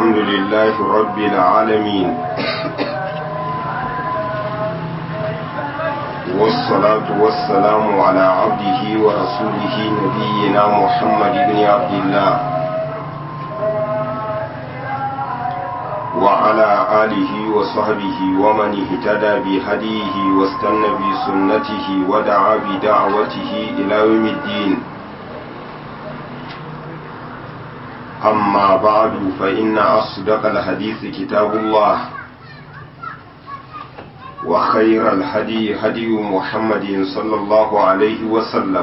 الحمد لله رب العالمين والصلاة والسلام على عبده ورسوله نبينا محمد بن عبد الله وعلى آله وصحبه ومن اهتدى بهديه واستنى بسنته ودعا بدعوته إلى يوم الدين أما بعد فإن أصدق الحديث كتاب الله وخير الهدي هدي محمد صلى الله عليه وسلم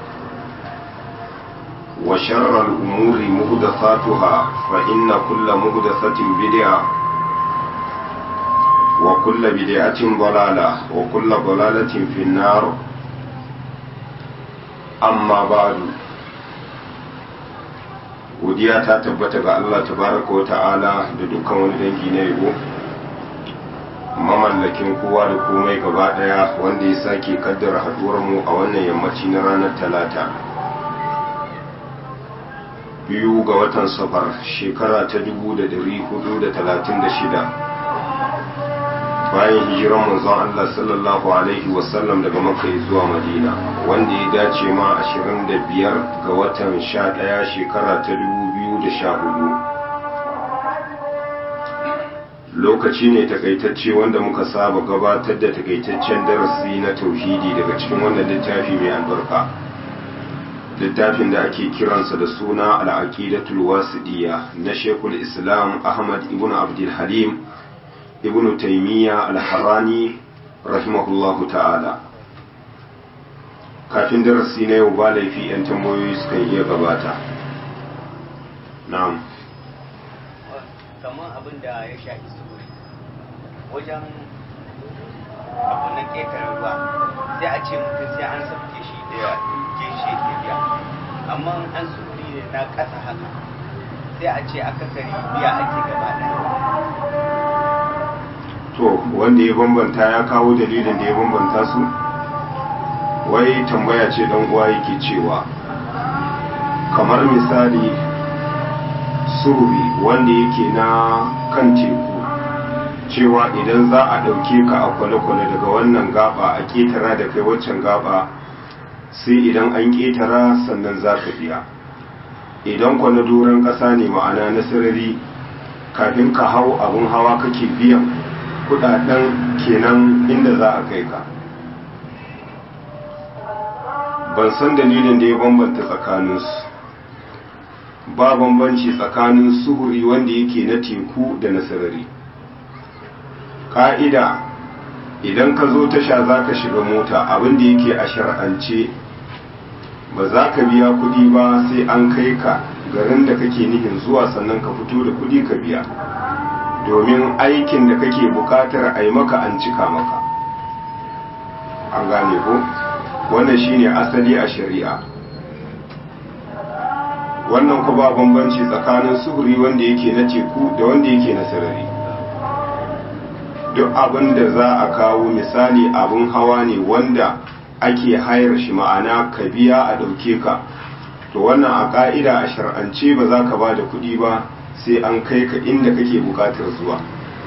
وشر الأمور مهدثاتها فإن كل مهدثة بدعة وكل بدعة ضلالة وكل ضلالة في النار أما بعد godiya ta tabbata ga Allah tabaraka wa ta'ala da dukkan wani dangi na yabo mamallakin kowa da komai gaba daya wanda ya sake kaddara haduwar mu a wannan yammaci na ranar talata biyu ga watan safar shekara ta 1436 bayan hijiran manzon Allah sallallahu alaihi wasallam daga makka zuwa madina wanda ya dace ma 25 ga watan 11 shekara ta 2014 lokaci ne takaitacce wanda muka saba gabatar da takaitaccen darasi na tauhidi daga cikin wannan littafi mai albarka littafin da ake kiransa da suna al'aqidatul wasiɗiya na shekul islam ahmad ibn abdul halim ibn taimiyya al-harani rahimahullahu ta'ala kafin darasi na yau ba laifi 'yan tambayoyi suka iya gabata na'am kamar abin da ya shafi sufuri wajen abu na ƙetare ruwa sai a ce mutum sai an sauke shi da geshi ke biya amma an sufuri ne na ƙasa haka sai a ce akasari biya ake gaba ɗaya to wanda ya bambanta ya kawo dalilin da ya bambanta su wai tambaya ce dan uwa yake cewa kamar misali sururi wanda yake na kan teku cewa idan za a ɗauke ka a kwale-kwale daga wannan gaba a ƙetara da kai waccan gaba sai idan an ƙetara sannan za ka biya idan kwana doron ƙasa ne ma'ana na sarari kafin ka hau abin hawa kake biyan kudaden kenan inda za a kai ka ban san dalilin da ya bambanta tsakaninsu ba bambanci tsakanin suhuri wanda yake na teku da na sarari ƙa'ida idan ka zo tasha za ka shiga mota abinda yake a shar'ance ba za ka biya kudi ba sai an kai ka garin da kake nihin zuwa sannan ka fito da kudi ka biya domin aikin da kake bukatar a yi maka an cika maka an gane ko wannan shine asali a shari'a wannan ku ba bambanci tsakanin suhuri wanda yake na teku da wanda yake na sarari duk abin da za a kawo misali abin hawa ne wanda ake hayar shi ma'ana ka biya a ɗauke ka to wannan a ƙa'ida a shar'ance ba za ka ba da kuɗi ba sai an kai ka inda kake buƙatar zuwa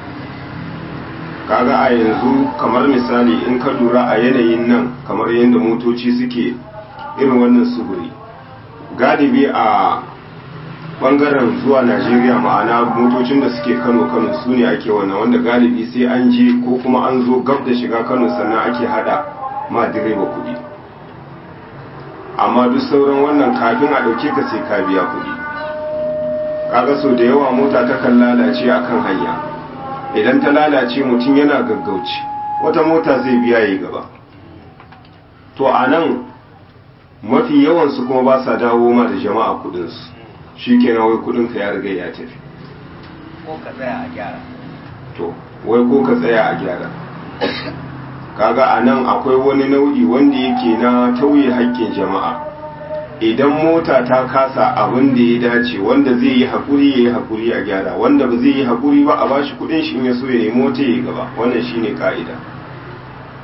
kaga a yanzu kamar misali in ka lura a yanayin nan kamar yadda motoci suke irin wannan sufuri galibi a bangaren zuwa najeriya ma'ana motocin da suke kano kano su ne ake wannan wanda galibi sai an je ko kuma an zo gab da shiga kano sannan ake hada ma direba kudi amma duk sauran wannan kafin a dauke ka sai ka biya kudi kaga so da yawa mota ta kan lalace akan hanya idan ta lalace mutum yana gaggauci wata mota zai biya yi gaba to a nan mafi yawansu kuma ba sa dawo ma da jama'a kudinsu shi kenan wai kudinka ya riga ya tafi ko ka tsaya a gyara to wai ko ka tsaya a gyara kaga a nan akwai wani nau'i wanda yake na tauye haƙƙin jama'a idan mota ta kasa abin da ya dace wanda zai yi haƙuri ya yi haƙuri a gyara wanda ba zai yi haƙuri ba a bashi kudin shi in ya so ya yi mota ya gaba wannan shine ka'ida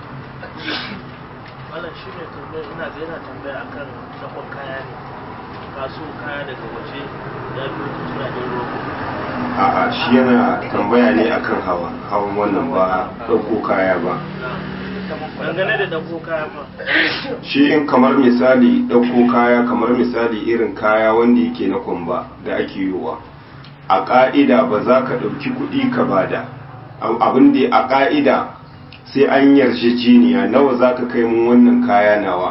wannan shi ne tambaya ina ga yana tambaya akan dakon kaya ne kaso kaya daga waje ya fi wata jiragen ruwa a'a shi yana tambaya ne akan hawa hawan wannan ba ɗauko kaya ba dangane da ɗauko kaya fa shi in kamar misali ɗauko kaya kamar misali irin kaya wanda yake na kwamba da ake yiwa a ƙa'ida ba za ka ɗauki kuɗi ka bada abin da a ƙa'ida sai an yarjejeniya nawa za ka kai mun wannan kaya nawa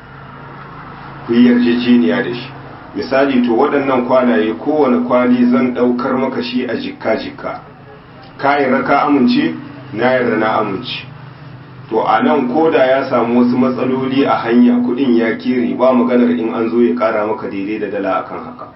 ku yi yarjejeniya da shi misali to waɗannan kwalaye kowane kwali zan ɗaukar maka shi a jikka-jikka ka yarda ka amince na yarda na amince to a nan koda ya samu wasu matsaloli a hanya kuɗin ya kiri ba maganar in an zo ya ƙara maka daidai da dala akan haka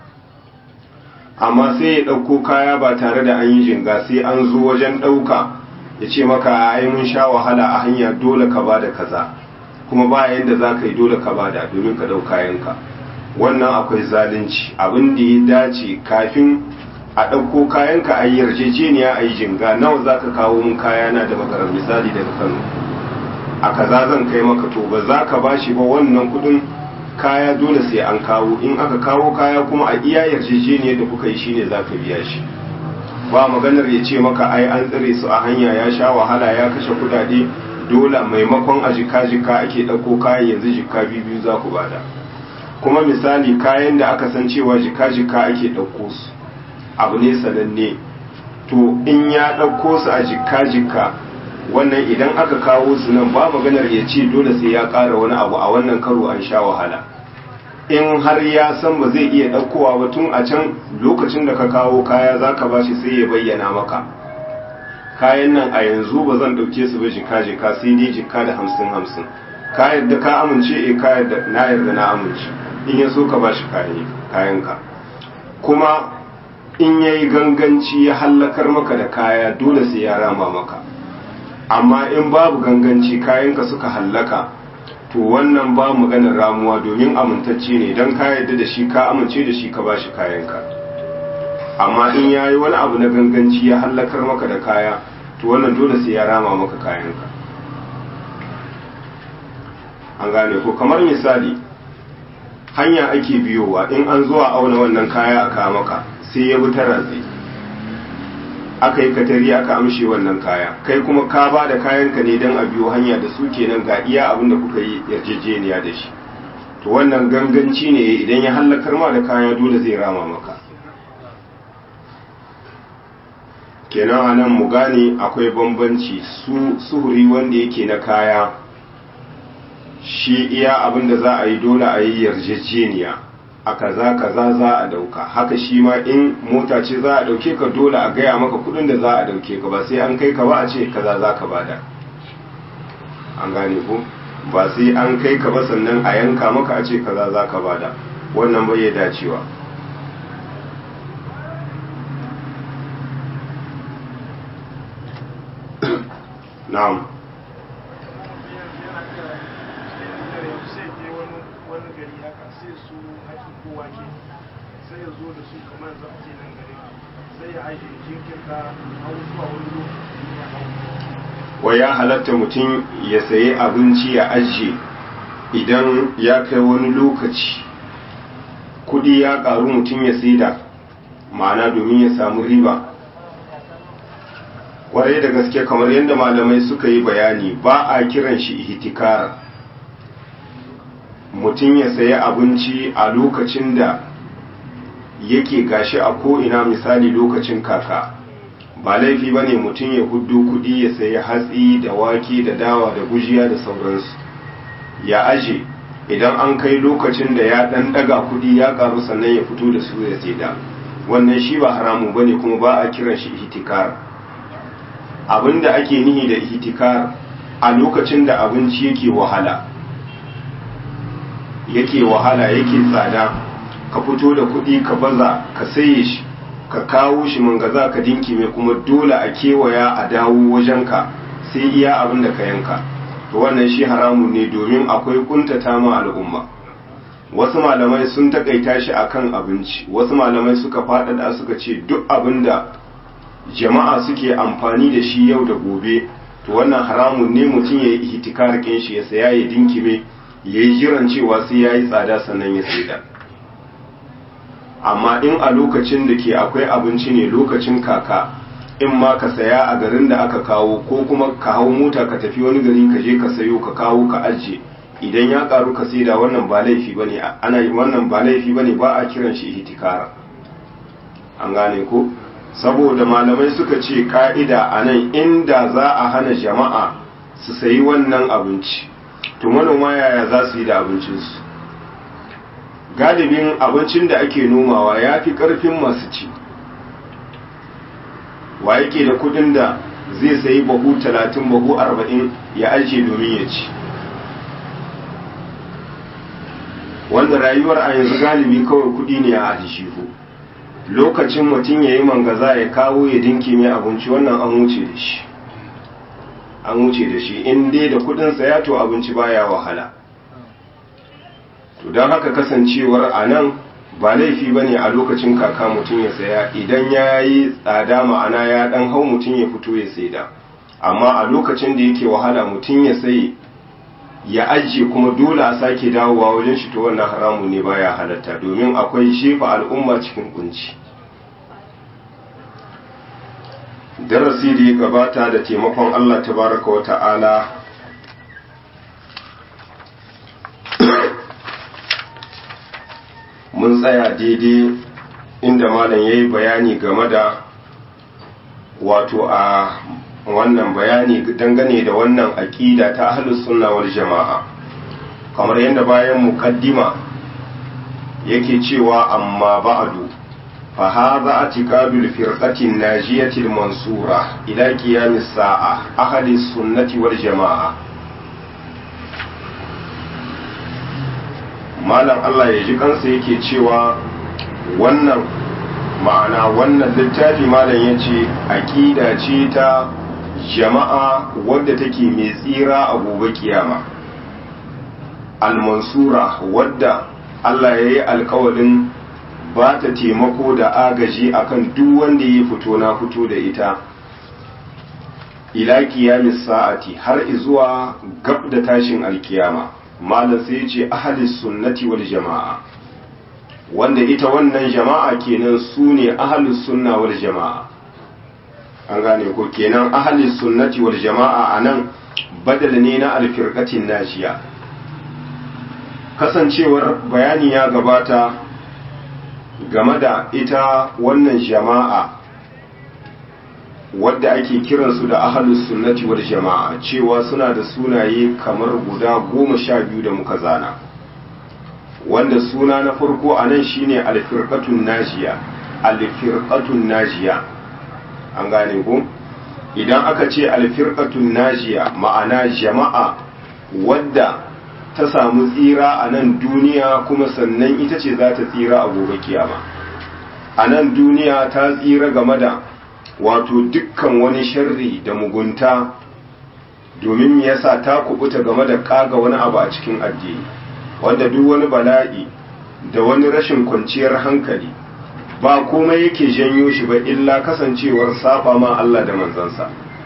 amma sai ya ɗauko kaya ba tare da an yi jinga sai an zo wajen ɗauka ya ce maka ai mun sha wahala a hanya dole ka ba da kaza kuma ba yanda za ka yi dole ka ba da domin ka ɗau kayanka wannan akwai zalunci abin da ya dace kafin a ɗauko kayanka a yi yarjejeniya a yi jinga nawa za ka kawo mun kayana da makarar misali daga kano a kaza zan kai maka to ba za ka ba shi ba wannan kuɗin kaya dole sai an kawo in aka kawo kaya kuma a iya yarjejeniyar da kuka yi shine za ka biya shi ba maganar ya ce maka ai an tsire su a hanya ya sha wahala ya kashe kudade dole maimakon a jika-jika ake ɗauko kayan yanzu jika biyu za ku bada kuma misali kayan da aka san cewa jika-jika ake ɗauko su abu ne sananne to in ya ɗauko su a jika-jika wannan idan aka kawo su nan ba maganar ya ce dole sai ya ƙara wani abu a wannan karo an sha wahala in har ya san ba zai iya ɗaukowa ba tun a can lokacin da ka kawo kaya za ka bashi sai ya bayyana maka kayan nan a yanzu ba zan ɗauke su ba jika jika sai dai jika da hamsin hamsin ka yadda ka amince e ka yadda na yarda na amince in ya so ka bashi kayanka kuma in ya yi ganganci ya hallakar maka da kaya dole sai ya rama maka amma in babu ganganci kayanka suka hallaka to wannan ba maganar ramuwa domin amintacce ne don ka yarda da shi ka amince da shi ka bashi kayanka amma in ya yi wani abu na ganganci ya hallakar maka da kaya to wannan dole sai ya rama maka kayanka an gane ko kamar misali hanya ake biyowa in an zuwa auna wannan kaya a kawo maka sai ya bi ta ratsi aka yi katari aka amshe wannan kaya kai kuma ka ba da kayanka ne don a biyo hanya da su kenan ga iya abin da kuka yi yarjejeniya da shi to wannan ganganci ne idan ya hallakar ma da kaya dole zai rama maka kenan a nan mu gane akwai bambanci su suhuri wanda yake na kaya shi iya abin da za a yi dole a yi yarjejeniya a kaza kaza za a dauka haka shi ma in mota ce za a dauke ka dole a gaya maka kudin da za a dauke ka ba sai an kai ka ba a ce kaza za ka bada an gane ko ba sai an kai ka ba sannan a yanka maka a ce kaza za ka bada wannan bai ya dacewa na'am sai ya zo da su kamar za a ce nan gare sai ya aje jinkirta hau zuwa wani lokaci ya hau wa ya halatta mutum ya sayi abinci ya ajiye idan ya kai wani lokaci kudi ya karu mutum ya saida ma'ana domin ya samu riba kwarai da gaske kamar yadda malamai suka yi bayani ba a kiran shi ihtikar mutum ya sayi abinci a lokacin da yake gashi a ko'ina misali lokacin kaka ba laifi ba ne mutum ya hudu kudi ya sayi hatsi da wake da dawa da gujiya da sauransu ya aje idan an kai lokacin da ya dan daga kudi ya karu sannan ya fito da su ya saida wannan shi ba haramu ba ne kuma ba a kiran shi ihtikar abinda ake nihi da ihtikar a lokacin da abinci yake wahala yake wahala yake tsada ka fito da kuɗi ka baza ka saye shi ka kawo shi mangaza ka dinki mai kuma dole a kewaya a dawo wajenka sai iya abin da ka yanka to wannan shi haramun ne domin akwai kuntata ma al'umma wasu malamai sun takaita shi akan abinci wasu malamai suka faɗaɗa suka ce duk abin da jama'a suke amfani da shi yau da gobe to wannan haramun ne mutum ya yi ihtikar shi ya saya ya dinkime ya yi jiran cewa sai ya yi tsada sannan ya saida amma in a lokacin da ke akwai abinci ne lokacin kaka in ma ka saya a garin da aka kawo ko kuma ka hau mota ka tafi wani gari ka je ka sayo ka kawo ka ajiye idan ya karu ka saida wannan ba laifi bane ana wannan ba laifi bane ba a kiran shi ihtikara an gane ko saboda malamai suka ce ka'ida a nan inda za a hana jama'a su sayi wannan abinci to manoma yaya za su yi da abincinsu galibin abincin da ake nomawa ya fi ƙarfin masu ci wa yake da kudin da zai sayi bahu talatin bahu arba'in ya ajiye domin ya ci wanda rayuwar a yanzu galibi kawai kudi ne a ajihu lokacin mutum ya yi mangaza ya kawo ya dinki mai abinci wannan an wuce da shi an wuce da shi in dai da kudin saya to abinci baya wahala to don haka kasancewar a nan ba laifi ba ne a lokacin kaka mutum ya saya idan ya yi tsada ma'ana ya dan hau mutum ya fito ya saida amma a lokacin da yake wahala mutum ya sayi ya ajiye kuma dole a sake dawowa wajen shi to wannan haramu ne baya halatta domin akwai shefa al'umma cikin kunci darasi da ya gabata da taimakon Allah tabaraka wa ta'ala mun tsaya daidai inda malam ya yi bayani game da wato a wannan bayani dangane da wannan aƙida ta ahlus sunna wal jama'a kamar yadda bayan muqaddima yake cewa amma ba'du fa hadha atiqadul firqati najiyati mansura ila qiyamis sa'a ahli sunnati wal jama'a malam Allah ya ji kansa yake cewa wannan ma'ana wannan littafi malam yace aqida ce ta jama'a wadda take mai tsira a gobe kiyama al-mansura wadda Allah ya yi alkawalin ba ta taimako da agaji akan duk wanda ya fito na fito da ita ila kiyamis sa'ati har izuwa gab da tashin alkiyama malam sai ya ce ahalis sunnati wal jama'a wanda ita wannan jama'a kenan su ne ahalus sunna wal jama'a an gane ko kenan ahalis sunnati wal jama'a anan badal ne na alfirqatin najiya kasancewar bayani ya gabata game da ita wannan jama'a wadda ake kiransu da ahalus sunnati wal jama'a cewa suna da sunaye kamar guda goma sha biyu da muka zana wanda suna na farko a nan shine alfirqatun najiya alfirqatun najiya an gane ko idan aka ce alfirqatun najiya ma'ana jama'a wadda ta samu tsira a nan duniya kuma sannan ita ce za ta tsira a gobe kiyama a nan duniya ta tsira game da wato dukkan wani sharri da mugunta domin yasa ta kubuta game da kaga wani abu a cikin addini wanda duk wani bala'i da wani rashin kwanciyar hankali ba komai yake janyo shi ba illa kasancewar saba ma Allah da manzansa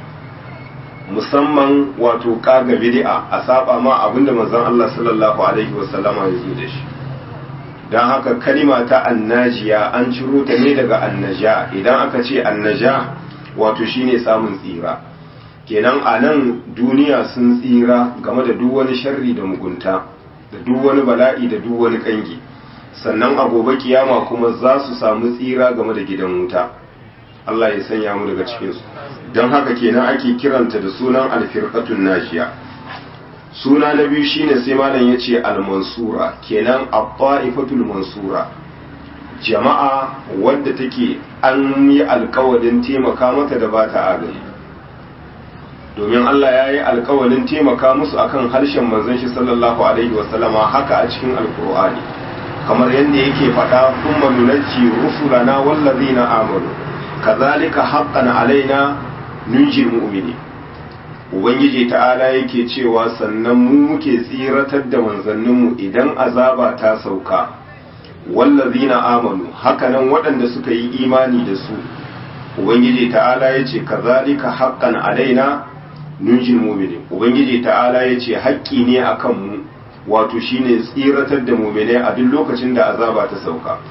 musamman wato kaga bid'a a saba ma abinda manzon Allah sallallahu alaihi wasallama ya zo da shi don haka kalima ta annajiya an ciro ta ne daga annaja idan aka ce annaja wato shine samun tsira kenan a nan duniya sun tsira game da duk wani sharri da mugunta da duk wani bala'i da duk wani kangi sannan a gobe kiyama kuma za su samu tsira game da gidan wuta Allah ya sanya mu daga cikinsu don haka kenan ake kiranta da sunan alfirqatun najiya suna na biyu shine sai malam yace al-mansura kenan at-ta'ifatul mansura jama'a wadda take an yi alkawarin taimaka mata da bata agaji domin Allah ya yi alkawarin taimaka musu akan harshen manzon shi sallallahu alaihi wasallama haka a cikin alkur'ani kamar yadda yake faɗa kuma nunajji rusulana wallazina amanu kazalika haqqan alaina nunjil mu'mini ubangiji ta'ala yake cewa sannan mu muke tsiratar da manzanninmu idan azaba ta sauka wallazina amanu hakanan waɗanda suka yi imani da su ubangiji ta'ala ya ce kazalika haqqan alaina nunjil mu'minin ubangiji ta'ala ya ce haƙƙi ne akan mu wato shine tsiratar da mu'minai a duk lokacin da azaba ta sauka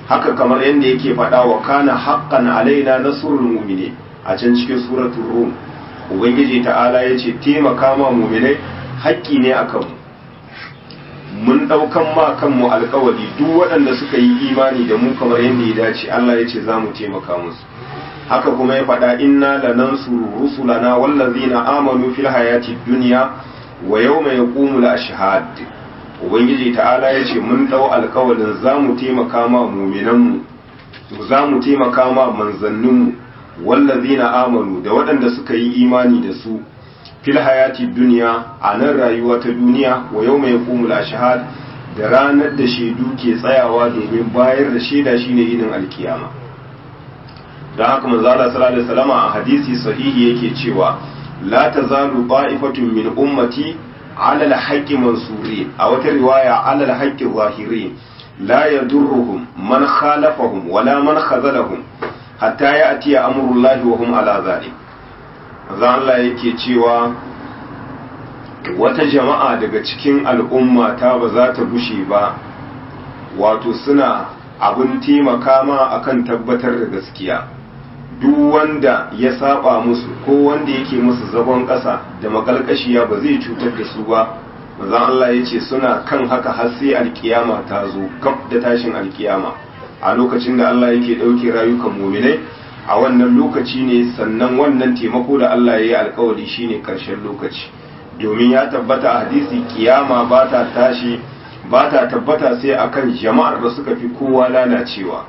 haka kamar yadda yake faɗa wa kana haqqan alaina nasrul mu'minin a can cikin suratul rum ubangiji ta'ala yace taimaka ma mu'minai haƙƙi ne akan mu mun ɗaukan ma kanmu alkawari duk waɗanda suka yi imani da mu kamar yadda ya dace Allah ya ce za mu taimaka musu haka kuma ya faɗa inna lanansuru rusulana wallazina amanu fil hayati dunya wa yawma yaqumul ashhad ubangiji ta'ala ya ce mun ɗau alkawarin za mu taimaka ma muminanmu za mu taimaka ma manzanninmu wallazina amanu da waɗanda suka yi imani da su fil hayati duniya a nan rayuwa ta duniya wa yau mai kumul ashhad da ranar da shaidu ke tsayawa domin bayar da shaida shine yinin alkiyama don haka manzo Allah sallallahu alaihi wasallam a hadisi sahihi yake cewa la tazalu qa'ifatun min ummati ala al-haqqi mansurin a wata riwaya ala al-haqqi zahirin la yadurruhum man khalafahum wala man khazalahum hatta ya'ti amrullahi wa hum ala dhalik zan Allah yake cewa wata jama'a daga cikin al'umma ta ba za ta bushe ba wato suna abin taimaka ma akan tabbatar da gaskiya duk wanda ya saba musu ko wanda yake musu zagon ƙasa da makalkashiya ba zai cutar da su ba zan Allah ya ce suna kan haka har sai alkiyama ta zo kaf da tashin alkiyama a lokacin da Allah yake ɗauke rayukan muminai a wannan lokaci ne sannan wannan taimako da Allah ya yi alkawari shine karshen lokaci domin ya tabbata a hadisi kiyama ba ta tashi ba ta tabbata sai akan jama'ar da suka fi kowa lalacewa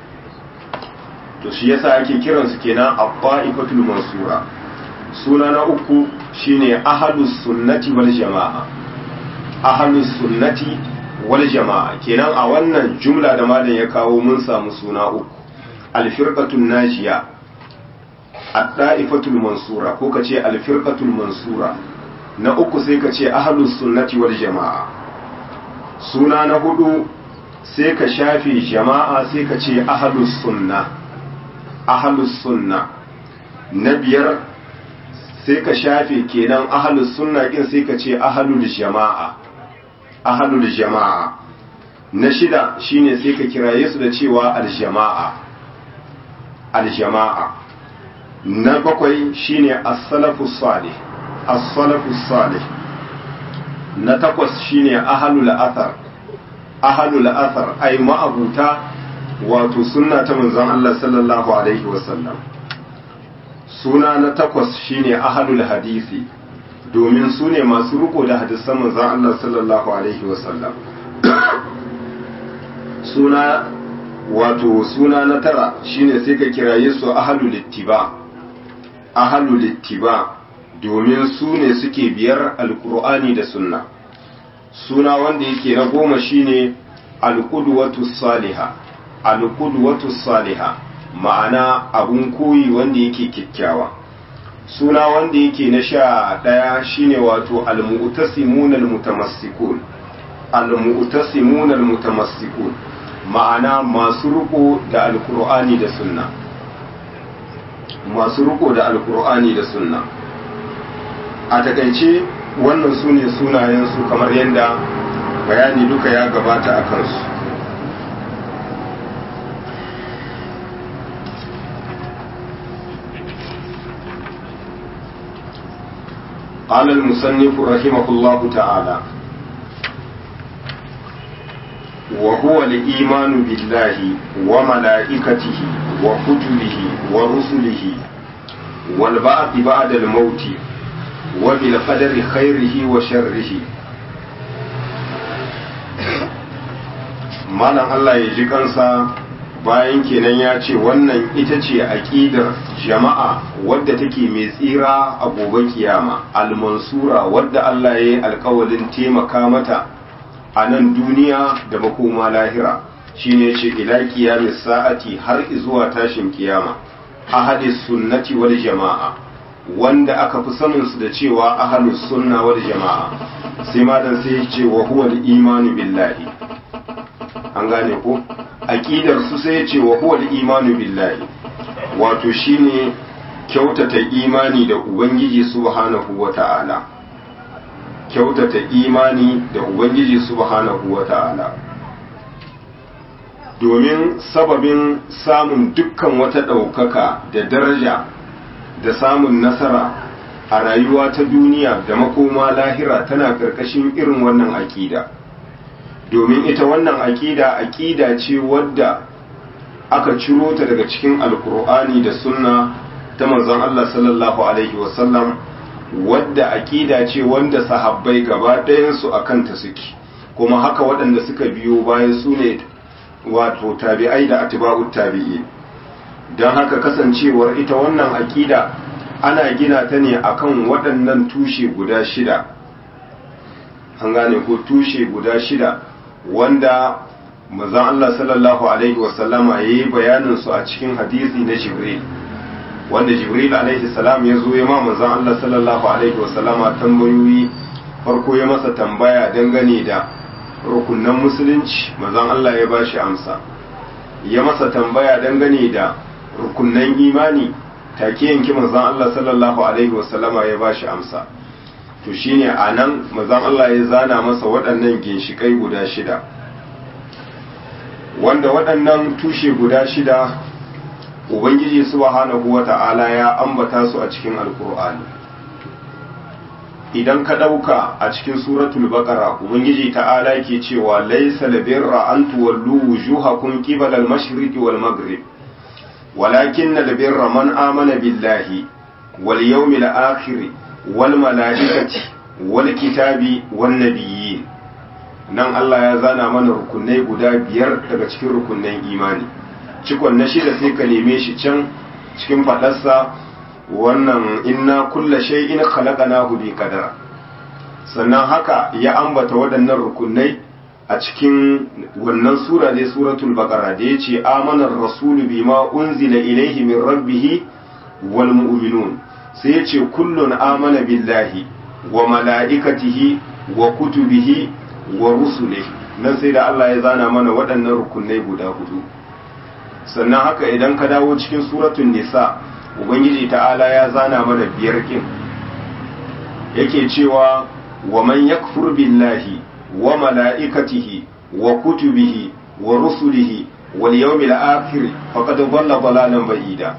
to shi yasa ake kiransu kenan abba'ifatul mansura suna na uku shine ahlus sunnati wal jama'a ahlus sunnati wal jama'a kenan a wannan jumla da malam ya kawo mun samu suna uku alfirqatul najiya ad-da'ifatul mansura ko kace alfirqatul mansura na uku sai kace ahlus sunnati wal jama'a suna na hudu sai ka shafe jama'a sai ka ce ahlus sunna ahlus sunna na biyar sai ka shafe kenan ahlus sunna kin sai ka ce ahlul jama'a ahlul jama'a na shida shine sai ka kiraye su da cewa aljama'a aljama'a na bakwai shine as-salafus salih as-salafus salih na takwas shine ahlul athar ahlul athar ay ma'abuta wato sunna ta manzon Allah sallallahu alaihi wasallam suna na takwas shine ahlul hadisi domin su ne masu riko da hadisan manzon Allah sallallahu alaihi wasallam suna wato suna na tara shine sai ka kiraye su ahlul ittiba ahlul ittiba domin su ne suke biyar alkur'ani da sunna suna wanda yake na goma shine alqudwatu salihah alqudwatu salihah ma'ana abun koyi wanda yake kyakkyawa suna wanda yake na sha ɗaya shine wato almu'tasimun almutamassikun almu'tasimun almutamassikun ma'ana masu riko da alkur'ani da sunna masu riko da alkur'ani da sunna a takaice wannan su ne sunayensu kamar yadda bayani duka ya gabata a kansu قال المصنف رحمه الله تعالى وهو الإيمان بالله وملائكته وكتبه ورسله والبعث بعد الموت وبالقدر خيره وشره malam Allah ya ji kansa bayan kenan ya ce wannan ita ce aƙidar jama'a wadda take mai tsira a gobe kiyama almansura wadda Allah ya yi alkawalin taimaka mata a nan duniya da makoma lahira shine ce ila kiyamis sa'ati har zuwa tashin kiyama ahadis sunnati wal jama'a wanda aka fi sanin su da cewa ahlus sunna wal jama'a sai madan sai ya ce wa huwa al-imanu billahi an gane ko aqidar su sai ya ce wa huwa al-imanu billahi wato shine kyautata imani da ubangiji subhanahu wata'ala kyautata imani da ubangiji subhanahu wata'ala domin sababin samun dukkan wata ɗaukaka da daraja da samun nasara a rayuwa ta duniya da makoma lahira tana ƙarƙashin irin wannan aƙida domin ita wannan aƙida aƙida ce wadda aka ciro ta daga cikin alkur'ani da sunna ta manzon Allah sallallahu alaihi wasallam wadda aƙida ce wanda sahabbai gaba ɗayansu a kanta suke kuma haka waɗanda suka biyo bayan su ne wato tabi'ai da atiba'ut tabi'i don haka kasancewar ita wannan aƙida ana gina ta ne akan waɗannan tushe guda shida an gane ko tushe guda shida wanda manzon Allah sallallahu alaihi wasallama yayi bayanin su a cikin hadisi na Jibril wanda Jibril alaihi salam ya zo ya ma manzon Allah sallallahu alaihi wasallama tambayoyi farko ya masa tambaya dangane da rukunan musulunci manzon Allah ya bashi amsa ya masa tambaya dangane da rukunan imani take yanki manzon Allah sallallahu alaihi wasallama ya bashi amsa to shine anan manzon Allah ya zana masa waɗannan ginshikai guda shida wanda waɗannan tushe guda shida ubangiji subhanahu wata'ala ya ambata su a cikin alkur'ani idan ka ɗauka a cikin suratul baqara ubangiji ta'ala ke cewa laysa labirra an tuwallu wujuhakum qibala al-mashriqi wal maghrib walakin albirra man amana billahi wal yawmil akhir wal malaikati wal kitabi wan nabiyyin nan Allah ya zana mana rukunai guda biyar daga cikin rukunan imani cikon na shida sai ka neme shi can cikin fadarsa wannan inna kulla shay'in khalaqnahu bi qadar sannan haka ya ambata waɗannan rukunai a cikin wannan sura ne suratul baqara da yace amana ar-rasulu bima unzila ilayhi min rabbih wal mu'minun sai yace kullun amana billahi wa mala'ikatihi wa kutubihi wa rusulihi nan sai da Allah ya zana mana waɗannan rukunai guda hudu sannan haka idan ka dawo cikin suratul nisa ubangiji ta'ala ya zana mana biyar kin yake cewa wa man yakfur billahi wa mala'ikatihi wa kutubihi wa rusulihi wal yawmil akhir faqad dhalla dhalalan ba'ida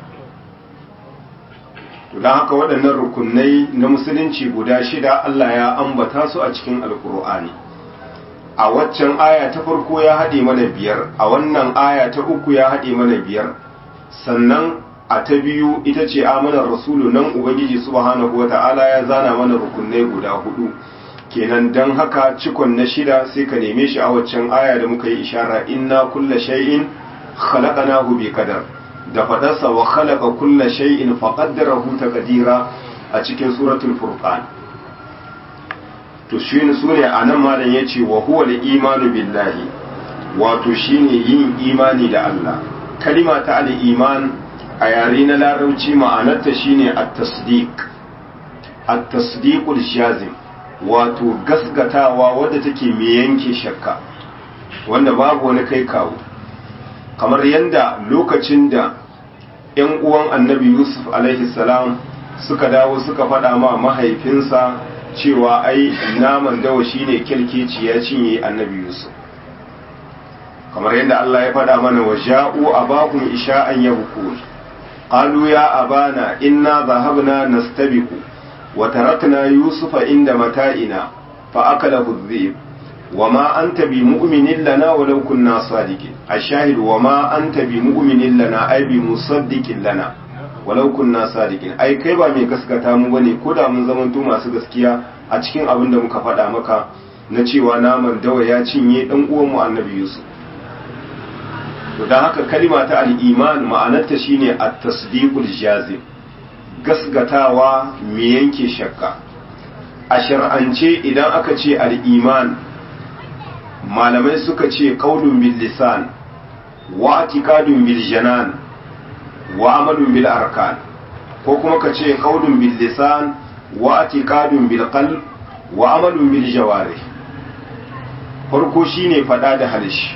to dan haka waɗannan rukunai na musulunci guda shida Allah ya ambata su a cikin alkur'ani a waccan aya ta farko ya haɗe mana biyar a wannan aya ta uku ya haɗe mana biyar sannan a ta biyu ita ce amanar rasulu nan ubangiji subhanahu wata'ala ya zana mana rukunai guda hudu kenan dan haka cikon na shida sai ka neme shi a waccan aya da muka yi ishara inna kulla shay'in khalaqnahu bi qadar da fadarsa wa khalaqa kulla shay'in faqaddarahu taqdira a cikin suratul furqan to shine sune anan malam yace wa huwa al-imanu billahi wato shine yin imani da Allah kalima ta al-iman a yare na larabci ma'anarta shine at-tasdiq at-tasdiqul shazim wato gasgatawa wadda take mai yanke shakka wanda babu wani kai kawo kamar yadda lokacin da 'yan uwan annabi yusuf alaihi salam suka dawo suka faɗa ma mahaifinsa cewa ai naman dawa shine kirkeci ya cinye annabi yusuf kamar yadda Allah ya faɗa mana wa ja'u abahum isha'an yabkun qalu ya abana inna dhahabna nastabiqu wa tarakna yusufa inda mata'ina fa akalahu adh-dhib وما أنت بمؤمن لنا ولو كنا صادقين الشاهد وما أنت بمؤمن لنا أي بمصدق لنا walau kunna sadiqin ai kai ba mai gaskata mu bane ko da mun zamanto masu gaskiya a cikin abin da muka faɗa maka na cewa naman dawa ya cinye dan uwan mu annabi Yusuf to dan haka kalima ta al-iman ma'anarta shine at-tasdiqul jazim gasgatawa mai yanke shakka a shar'ance idan aka ce al-iman malamai suka ce qaulun bil lisan wa i'tiqadun bil janan wa amalun bil arkan ko kuma ka ce qaulun bil lisan wa i'tiqadun bil qalb wa amalun bil jawarih farko shine fada da halishi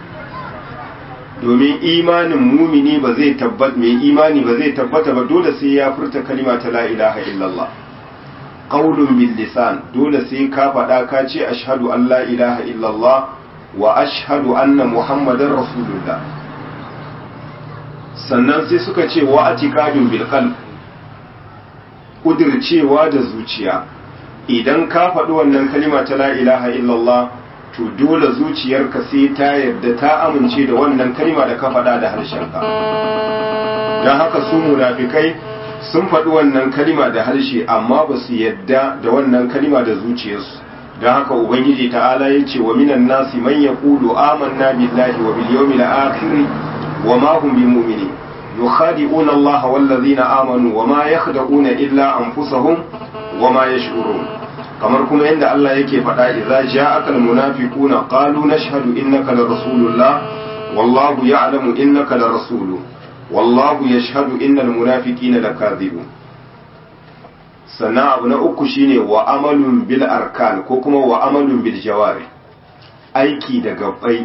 domin imanin mumini ba zai tabbat mai imani ba zai tabbata ba dole sai ya furta kalima ta la ilaha illallah qaulun bil lisan dole sai ka fada ka ce ashhadu an la ilaha illallah wa ashhadu anna muhammadar rasulullah sannan sai suka ce wa atiqadun bil qalb kudircewa da zuciya idan ka faɗi wannan kalima ta la ilaha illallah to dole zuciyarka sai ta yarda ta amince da wannan kalima da ka faɗa da harshenka don haka su munafikai sun faɗi wannan kalima da harshe amma ba su yadda da wannan kalima da zuciyarsu don haka ubangiji ta'ala ya ce wa minan nasi man yaqulu amanna billahi wa bil yawmil akhir wa ma hum bimu'minin yukhadi'una Allah wal ladhina amanu wa ma yakhda'una illa anfusahum wa ma yash'urun kamar kuma yadda Allah yake faɗa idza ja'aka al munafiquna qalu nashhadu innaka la rasulullah wallahu ya'lamu innaka la rasuluhu wallahu yashhadu innal munafiqina lakadhibun sannan abu na uku shine wa amalun bil arkan ko kuma wa amalun bil jawari aiki da gabbai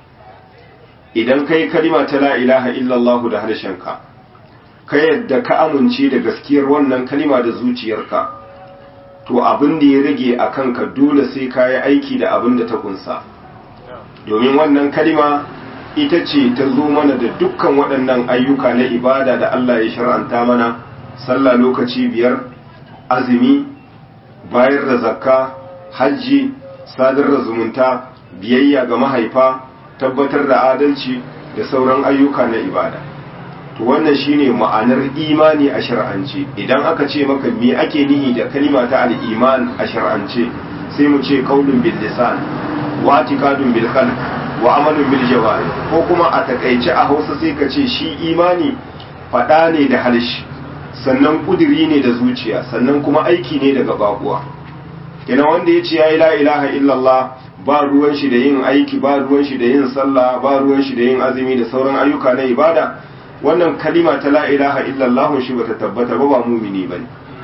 idan kai kalima ta la ilaha illallah da harshenka ka yadda ka amince da gaskiyar wannan kalima da zuciyarka to abin da ya rage a kanka dole sai ka yi aiki da abin da ta kunsa domin wannan kalima ita ce ta zo mana da dukkan waɗannan ayyuka na ibada da Allah ya shar'anta mana sallah lokaci biyar azumi bayar da zakka hajji sadar da zumunta biyayya ga mahaifa tabbatar da adalci da sauran ayyuka na ibada to wannan shine ma'anar imani a shar'ance idan aka ce maka me ake nihi da kalima ta al-iman a shar'ance sai mu ce qaulun bil lisan wa i'tiqadun bil qalb wa amalun bil jawari ko kuma a takaice a Hausa sai ka ce shi imani fada ne da harshe sannan kudiri ne da zuciya sannan kuma aiki ne daga bakuwa ina wanda ya ce ya yi la ilaha illallah ba ruwan shi da yin aiki ba ruwan shi da yin sallah ba ruwan shi da yin azumi da sauran ayyuka na ibada wannan kalima ta la ilaha illallah shi bata tabbata ba ba mumini bane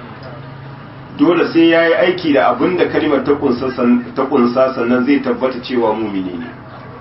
dole sai ya yi aiki da abin da kalimar ta kunsa sannan zai tabbata cewa mumini ne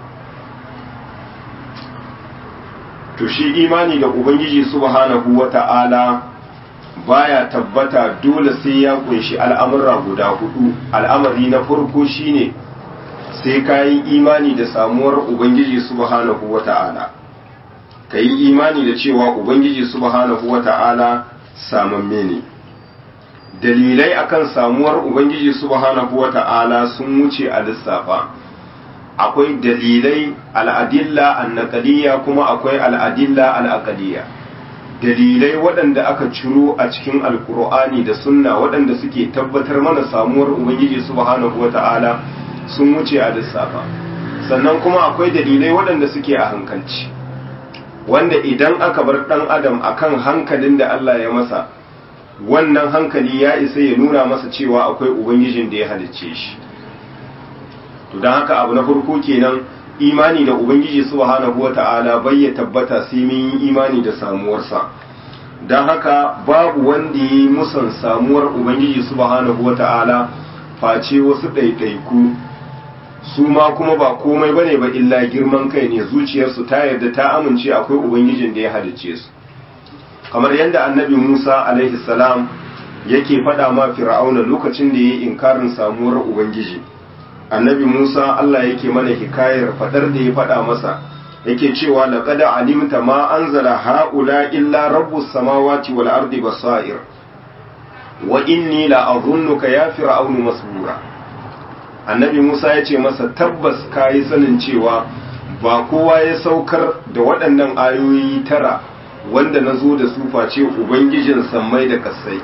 to shi imani da ubangiji subhanahu wata'ala baya tabbata dole sai ya kunshi al'amura guda hudu al'amari na farko shine sai ka yi imani da samuwar ubangiji subhanahu wata'ala ka yi imani da cewa ubangiji subhanahu wata'ala samamme ne dalilai akan samuwar ubangiji subhanahu wata'ala sun wuce a lissafa akwai dalilai al'adilla annaqaliyya kuma akwai al'adilla al'aqaliyya dalilai waɗanda aka ciro a cikin alkur'ani da sunna waɗanda suke tabbatar mana samuwar ubangiji subhanahu wata'ala sun wuce a lissafa sannan kuma akwai dalilai waɗanda suke a hankalci wanda idan aka bar ɗan adam akan hankalin da Allah ya masa wannan hankali ya isa ya nuna masa cewa akwai ubangijin da ya halicce shi to don haka abu na farko kenan imani da ubangiji subhanahu wata'ala bai ya tabbata sai mun yi imani da samuwarsa don haka babu wanda ya yi musan samuwar ubangiji subhanahu wata'ala face wasu ɗaiɗaiku su ma kuma ba komai bane ba illa girman kai ne zuciyarsu ta yarda ta amince akwai ubangijin da ya halicce su kamar yadda annabi musa alaihi salam yake faɗa ma fir'auna lokacin da ya yi inkarin samuwar ubangiji annabi Musa Allah yake mana hikayar fadar da ya faɗa masa yake cewa laqad alimta ma anzala haula illa rabbus samawati wal ardi basair wa inni la adhunnuka ya fir'aunu masbura annabi Musa ya ce masa tabbas kayi sanin cewa ba kowa ya saukar da waɗannan ayoyi tara wanda na zo da su face ubangijin sammai da kasai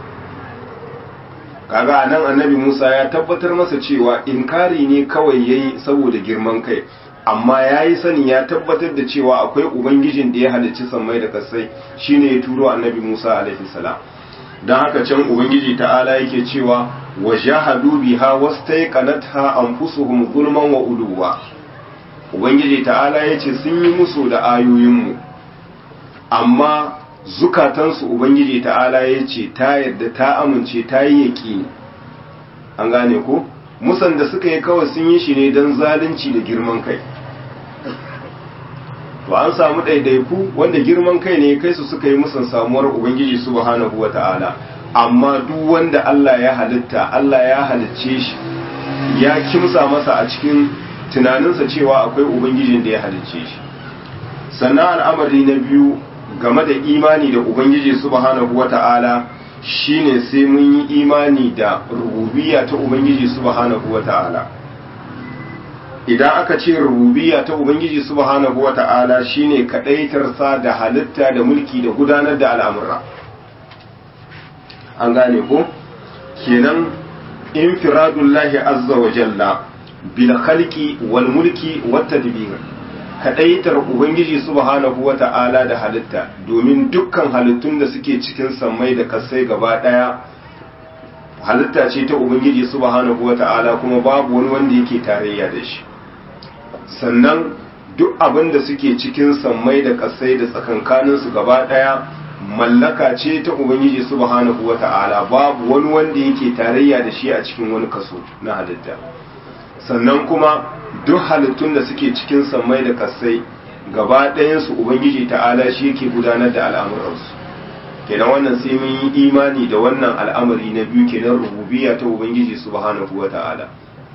kaga nan annabi Musa ya tabbatar masa cewa inkari ne kawai yayi saboda girman kai amma yayi sani ya tabbatar da cewa akwai ubangijin da ya halicci sammai da kasai shine ya turo annabi Musa alaihi salam dan haka can ubangiji ta'ala yake cewa wajahadu biha wastaiqanatha anfusuhum zulman wa uluwa ubangiji ta'ala yace sun yi musu da ayoyinmu amma zukatansu ubangiji ta'ala ya ce ta yadda ta amince ta yi yaƙi an gane ko musan da suka yi kawai sun yi shi ne don zalunci da girman kai to an samu ɗaiɗaiku wanda girman kai ne kai su suka yi musan samuwar ubangiji subhanahu wa ta'ala amma duk wanda Allah ya halitta Allah ya halicce shi ya kimsa masa a cikin tunaninsa cewa akwai ubangijin da ya halicce shi sannan al'amari na biyu game da imani da ubangiji subhanahu wata'ala shine sai mun yi imani da rububiyya ta ubangiji subhanahu wata'ala idan aka ce rububiyya ta ubangiji subhanahu wata'ala shine kadaitarsa da halitta da mulki da gudanar da al'amura an gane ko kenan infiradullahi azza wa jalla bil khalqi wal mulki wat tadbir kadaitar ubangiji subhanahu wata'ala da halitta domin dukkan halittun da suke cikin sammai da kasai gaba daya halitta ce ta ubangiji subhanahu wata'ala kuma babu wani wanda yake tarayya da shi sannan duk abin da suke cikin sammai da kasai da tsakankanin su gaba daya mallaka ce ta ubangiji subhanahu wata'ala babu wani wanda yake tarayya da shi a cikin wani kaso na halitta sannan kuma duk halittun da suke cikin sammai da kasai gaba ɗayansu ubangiji ta'ala shi yake gudanar da al'amuransu kenan wannan sai mun yi imani da wannan al'amari na biyu kenan rububiyya ta ubangiji subhanahu wa ta'ala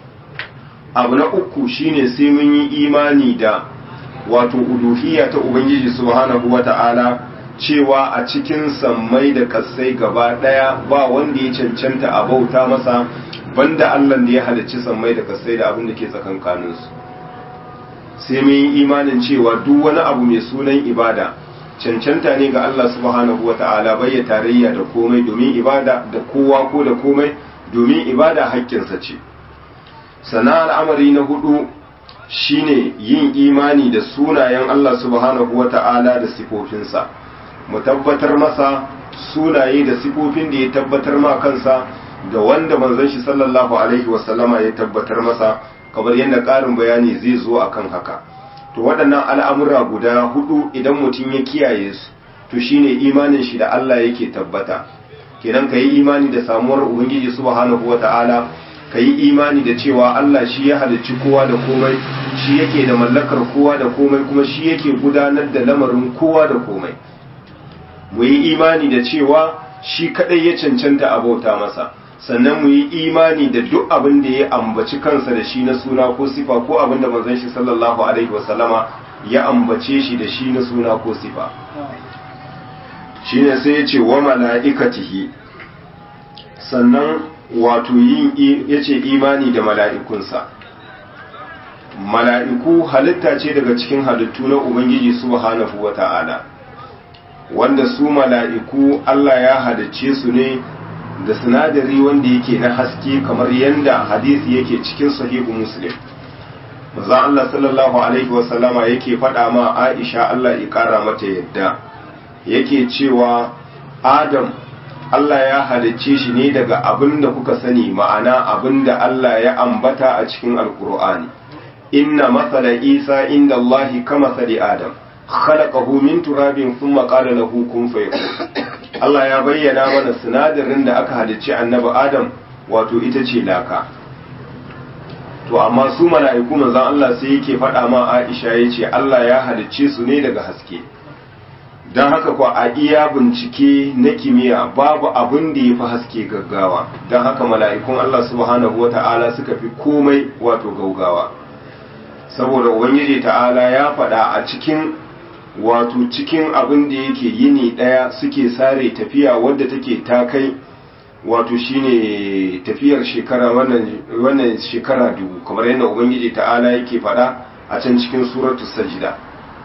abu na uku shine sai mun yi imani da wato uluhiyya ta ubangiji subhanahu wa ta'ala cewa a cikin sammai da kasai gaba ɗaya ba wanda ya cancanta a bauta masa banda Allah da ya halicci sammai da kasai da abin da ke tsakankaninsu sai mun yi imanin cewa duk wani abu mai sunan ibada cancanta ne ga Allah subhanahu wa ta'ala bai tarayya da komai domin ibada da kowa ko da komai domin ibada haƙƙinsa ce sana al'amari na hudu shine yin imani da sunayen Allah subhanahu wa ta'ala da sifofinsa mu tabbatar masa sunaye da sifofin da ya tabbatar ma kansa da wanda manzon shi sallallahu alaihi wasallama ya tabbatar masa kamar yadda ƙarin bayani zai zo akan haka to waɗannan al'amura guda hudu idan mutum ya kiyaye su to shine imanin shi da Allah yake tabbata kenan ka yi imani da samuwar ubangiji subhanahu wata'ala ka yi imani da cewa Allah shi ya halicci kowa da komai shi yake da mallakar kowa da komai kuma shi yake gudanar da lamarin kowa da komai mu yi imani da cewa shi kadai ya cancanta a bauta masa sannan mu yi imani da duk abin da ya ambaci kansa da shi na suna ko sifa ko abin da manzon shi sallallahu alaihi wasallama ya ambace shi da shi na suna ko sifa shine sai ya ce wa mala'ikatihi sannan wato yin yace imani da mala'ikunsa mala'iku halitta ce daga cikin halittu na ubangiji subhanahu wata'ala wanda su mala'iku Allah ya halicce su ne da sinadari wanda yake na haske kamar yadda hadisi yake cikin sahihu muslim maza Allah sallallahu alaihi wasallama yake faɗa ma Aisha Allah ya ƙara mata yadda yake cewa Adam Allah ya halicce shi ne daga abin da kuka sani ma'ana abin da Allah ya ambata a cikin alkur'ani inna masala isa inda Allah kama sali Adam khalaqahu min turabin thumma qala lahu kun fayakun Allah ya bayyana mana sinadarin da aka halicci annabi Adam wato ita ce laka to amma su mala'iku manzon Allah sai yake faɗa ma Aisha yace Allah ya halicce su ne daga haske don haka kwa a iya bincike na kimiyya babu abin da ya fi haske gaggawa don haka mala'ikun Allah subhanahu wa ta'ala suka fi komai wato gaugawa saboda ubangiji ta'ala ya faɗa a cikin wato cikin abin da yake yini ɗaya suke sare tafiya wadda take ta kai wato shine tafiyar shekara wannan shekara dubu kamar yadda ubangiji ta'ala yake faɗa a can cikin suratu sajida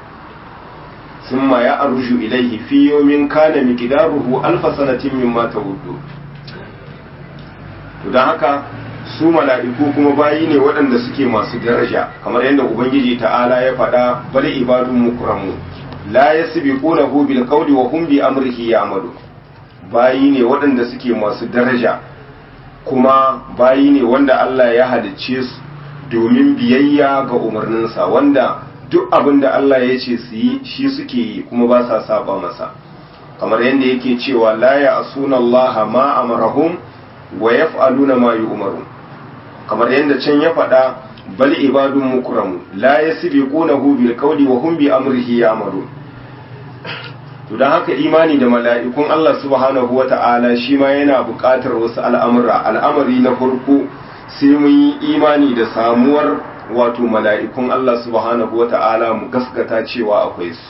ثم يأرج إليه في يوم كان مقداره ألف سنة مما تعدون to don haka su mala'iku kuma bayi ne waɗanda suke masu daraja kamar yadda ubangiji ta'ala ya faɗa bal ibadun mukramu la yasbiqunahu bil qawli wa hum bi amrihi ya'malu bayi ne waɗanda suke masu daraja kuma bayi ne wanda Allah ya halicce su domin biyayya ga umarninsa wanda duk abin da Allah ya ce su yi shi suke yi kuma ba sa saba masa kamar yadda yake cewa la ya asuna Allah ma amarahum wa yaf'aluna ma yu'marun kamar yadda can ya faɗa bal ibadun mukramu la yasbiqunahu bil qawli wa hum bi amrihi ya'malun to dan haka imani da mala'ikun Allah subhanahu wata'ala shi ma yana buƙatar wasu al'amura al'amari na farko sai mun yi imani da samuwar wato mala'ikun Allah subhanahu wata'ala mu gaskata cewa akwai su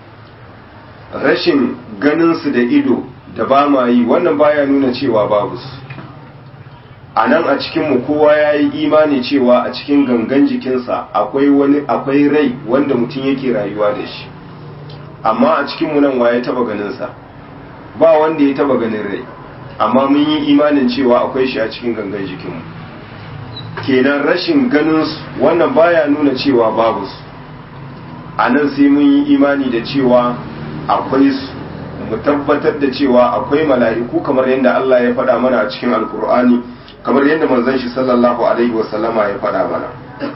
rashin ganin su da ido da ba ma yi wannan baya nuna cewa babu su a nan a cikinmu kowa ya yi imani cewa a cikin gangan jikinsa akwai wani akwai rai wanda mutum yake rayuwa da shi amma a cikinmu nan waye taba ganinsa ba wanda ya taba ganin rai amma mun yi imanin cewa akwai shi a cikin gangan jikinmu kenan rashin ganin su wannan baya nuna cewa babu su a nan sai mun yi imani da cewa akwai su mu tabbatar da cewa akwai mala'iku kamar yadda Allah ya faɗa mana a cikin alkur'ani kamar yadda manzon shi sallallahu alaihi wasallama ya faɗa mana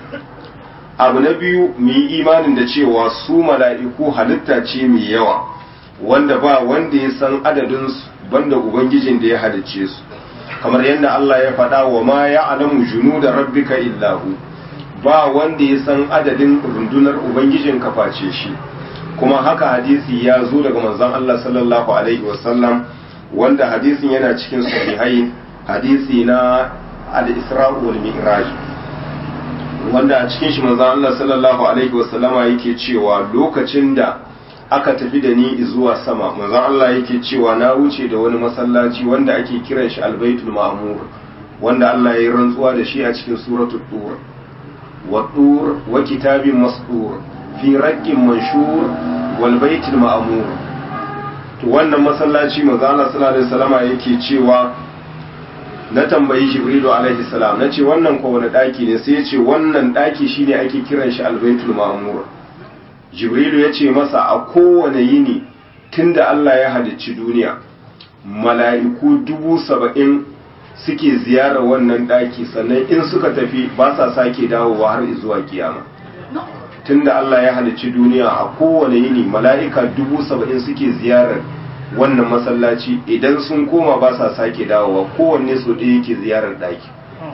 abu na biyu mu yi imanin da cewa su mala'iku halitta ce mai yawa wanda ba wanda ya san adadin su banda ubangijin da ya halicce su kamar yadda Allah ya faɗa wa ma ya alamu junu da rabbika illahu ba wanda ya san adadin rundunar ubangijin ka face shi kuma haka hadisi ya zo daga manzon Allah sallallahu alaihi wasallam wanda hadisin yana cikin sahihai hadisi na al-Isra' wal Mi'raj wanda a cikin shi manzon Allah sallallahu alaihi wasallama yake cewa lokacin da aka tafi da ni zuwa sama manzon Allah yake cewa na wuce da wani masallaci wanda ake kiran shi al-Baitul Ma'mur wanda Allah ya yi rantsuwa da shi a cikin suratul Tur wa Tur wa kitabin masdur fi raqqin manshur wal baitul ma'mur to wannan masallaci manzo Allah sallallahu alaihi wasallama yake cewa na tambayi Jibrilu alaihi salam nace wannan ko wani daki ne sai yace wannan daki shine ake kiran shi al baitul ma'mur Jibrilu yace masa a kowane yini tunda Allah ya halicci duniya mala'iku dubu saba'in suke ziyarar wannan daki sannan in suka tafi ba sa sake dawowa har zuwa kiyama tunda Allah ya halicci duniya a kowane yini mala'ika dubu saba'in suke ziyarar wannan masallaci idan sun koma ba sa sake dawowa kowanne su ɗaya yake ziyarar ɗaki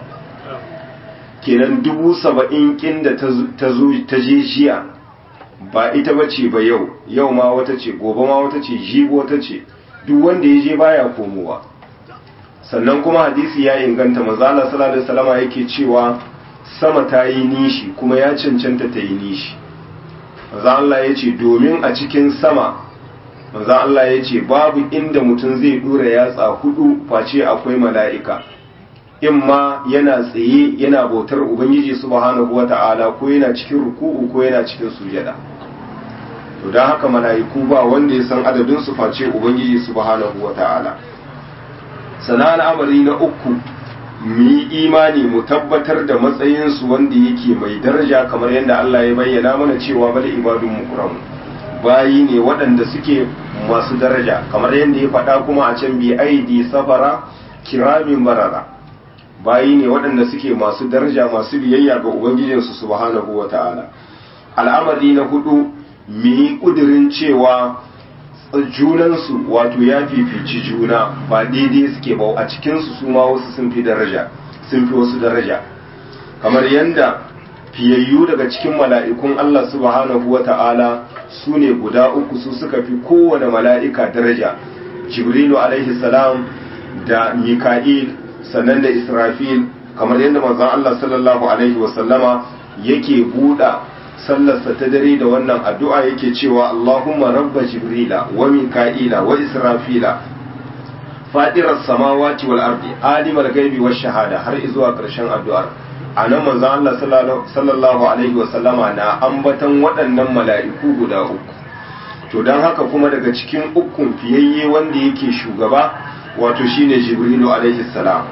kenan dubu saba'in kin da ta je jiya ba ita ba ce ba yau yau ma wata ce gobe ma wata ce jibo wata ce duk wanda ya je baya komowa sannan kuma hadisi ya inganta manzala sallallahu alaihi wasallama yake cewa sama ta yi nishi kuma ya cancanta ta yi nishi maza Allah ya ce domin a cikin sama maza Allah ya ce babu inda mutum zai dura yatsa hudu face akwai mala'ika in ma yana tsaye yana bautar ubangiji subhanahu wata'ala ko yana cikin ruku'u ko yana cikin sujada to don haka mala'iku ba wanda ya san adadin su face ubangiji subhanahu wata'ala sana al'amari na uku mu yi imani mu tabbatar da matsayinsu wanda yake mai daraja kamar yadda Allah ya bayyana mana cewa bal ibadun mukram bayi ne waɗanda suke masu daraja kamar yadda ya faɗa kuma a can bi aidi safara kiramin barara bayi ne waɗanda suke masu daraja masu biyayya ga ubangijinsu subhanahu wata'ala al'amari na hudu mu yi ƙudurin cewa junansu wato ya fifici juna ba daidai suke ba a cikinsu su ma wasu sun fi daraja sun fi wasu daraja kamar yadda fiyayyu daga cikin mala'ikun Allah subhanahu wa ta'ala su ne guda uku su suka fi kowane mala'ika daraja jibrilu alaihi salam da mika'il sannan da israfil kamar yadda manzon Allah sallallahu alaihi wasallama yake buɗa sallarsa ta dare da wannan addu'a yake cewa Allahumma rabba Jibrila wa Mika'ila wa Israfila fadirar samawati wal ardi alimar gaibi wa shahada har zuwa ƙarshen addu'ar a nan manzon Allah sallallahu alaihi wasallama na ambatan waɗannan mala'iku guda uku to don haka kuma daga cikin ukun fiyayye wanda yake shugaba wato shine Jibrilu alaihi salam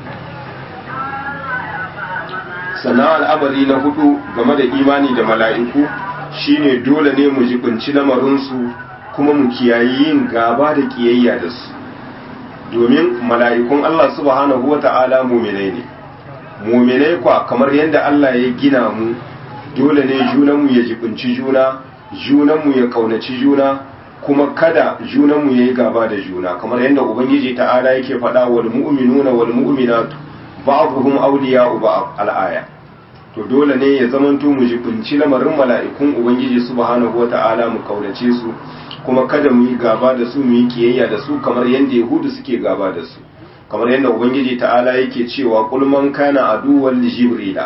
sannan al'amari na hudu game da imani da mala'iku shine dole ne mu jibinci lamarinsu kuma mu kiyayi yin gaba da kiyayya da su domin mala'ikun Allah subhanahu wa ta'ala muminai ne muminai kwa kamar yadda Allah ya gina mu dole ne junanmu ya jibinci juna junanmu ya kaunaci juna kuma kada junanmu ya yi gaba da juna kamar yadda ubangiji ta'ala yake faɗa wal mu'minuna wal mu'minatu ba'dhum awliya'u ba'd al-aya to dole ne ya zamanto mu jibinci lamarin mala'ikun ubangiji subhanahu wata'ala mu kaunace su kuma kada mu yi gaba da su mu yi kiyayya da su kamar yadda yahudu suke gaba da su kamar yadda ubangiji ta'ala yake cewa qul man kana aduwwan li jibrila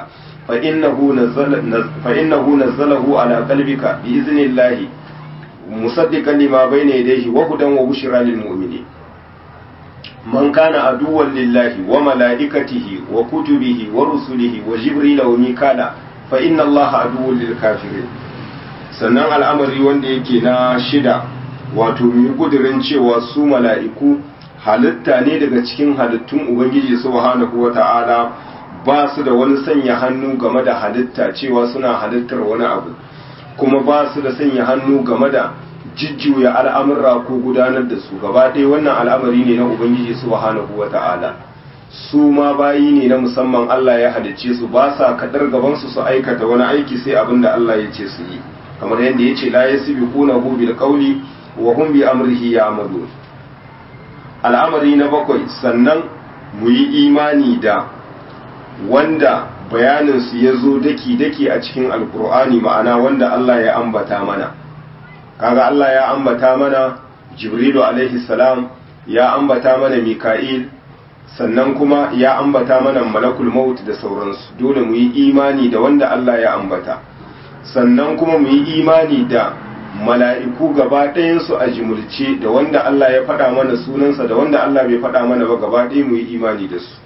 fa innahu nazzala fa innahu nazzalahu ala qalbika bi idhnillahi musaddiqan lima bayna yadayhi wa hudan wa bushra lil mu'minin man kana aduwwan lillahi wa malaikatihi wa kutubihi wa rusulihi wa jibril wa mikala fa inna allaha aduwwun lil kafirin sannan al'amari wanda yake na shida wato mu kudirin cewa su mala'iku halitta ne daga cikin halittun ubangiji subhanahu wata'ala ba su da wani sanya hannu game da halitta cewa suna halittar wani abu kuma ba su da sanya hannu game da jijjuya al'amurra ko gudanar da su gaba ɗaya wannan al'amari ne na ubangiji subhanahu wata'ala su ma bayi ne na musamman Allah ya halicce su ba sa kadar gabansu su aikata wani aiki sai abin da Allah ya ce su yi kamar yadda ya ce la yasbiqunahu bil qawli wa hum bi amrihi ya'malun al'amari na bakwai sannan mu yi imani da wanda bayaninsu ya zo daki-daki a cikin alkur'ani ma'ana wanda Allah ya ambata mana kaga Allah ya ambata mana jibrilu alaihi salam ya ambata mana mika'il sannan kuma ya ambata mana malakul maut da sauransu dole mu yi imani da wanda Allah ya ambata sannan kuma mu yi imani da mala'iku gaba ɗayansu a jimulce da wanda Allah ya faɗa mana sunansa da wanda Allah bai faɗa mana ba gaba ɗaya mu yi imani da su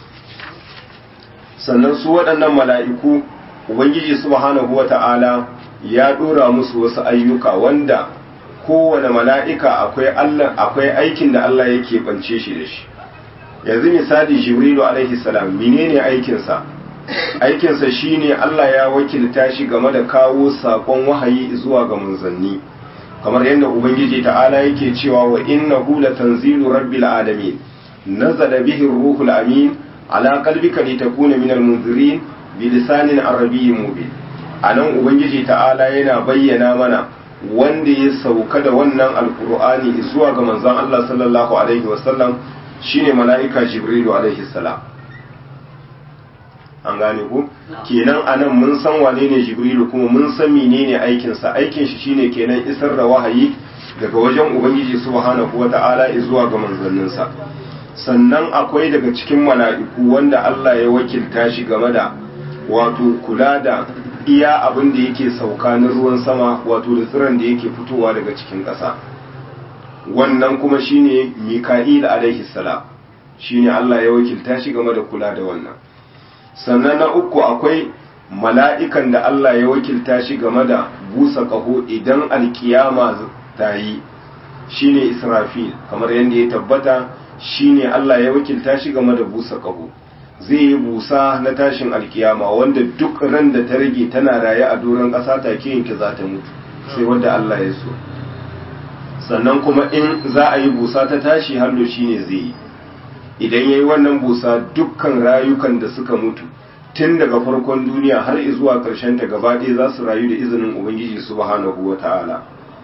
sannan su waɗannan mala'iku ubangiji subhanahu wata'ala ya ɗora musu wasu ayyuka wanda kowane mala'ika akwai Allah akwai aikin da Allah yake bance shi da shi yanzu misali jibrilu alaihi salam menene aikinsa aikinsa shine Allah ya wakilta shi game da kawo sakon wahayi zuwa ga manzanni kamar yadda ubangiji ta'ala yake cewa wa innahu latanzilu rabbil alamin nazala bihi ruhul amin ala qalbika litakuna minal munzirin bi lisanin arabiyyin mubin anan ubangiji ta'ala yana bayyana mana wanda ya sauka da wannan alqur'ani zuwa ga manzon Allah sallallahu alaihi wasallam shine mala'ika jibrilu alaihi salam an gane ku kenan anan mun san wane ne jibrilu kuma mun san menene aikinsa aikin shi shine kenan isar da wahayi daga wajen ubangiji subhanahu wata'ala zuwa ga manzanninsa sannan akwai daga cikin mala'iku wanda Allah ya wakilta shi game da wato kula da iya abin da yake sauka na ruwan sama wato da tsiron da yake fitowa daga cikin ƙasa wannan kuma shine mika'il alaihi salam shine Allah ya wakilta shi game da kula da wannan sannan na uku akwai mala'ikan da Allah ya wakilta shi game da busa ƙaho idan alkiyama ta yi shine Israfil kamar yadda ya tabbata shine Allah ya wakilta shi game da busa ƙaho zai yi busa na tashin alkiyama wanda duk ran da ta rage tana raye a doron ƙasa take yanke za ta mutu sai wanda Allah ya so sannan kuma in za a yi busa ta tashi hallo shine zai yi idan ya yi wannan busa dukkan rayukan da suka mutu tun daga farkon duniya har zuwa ƙarshen ta gaba ɗaya za su rayu da izinin ubangiji subhanahu wa ta'ala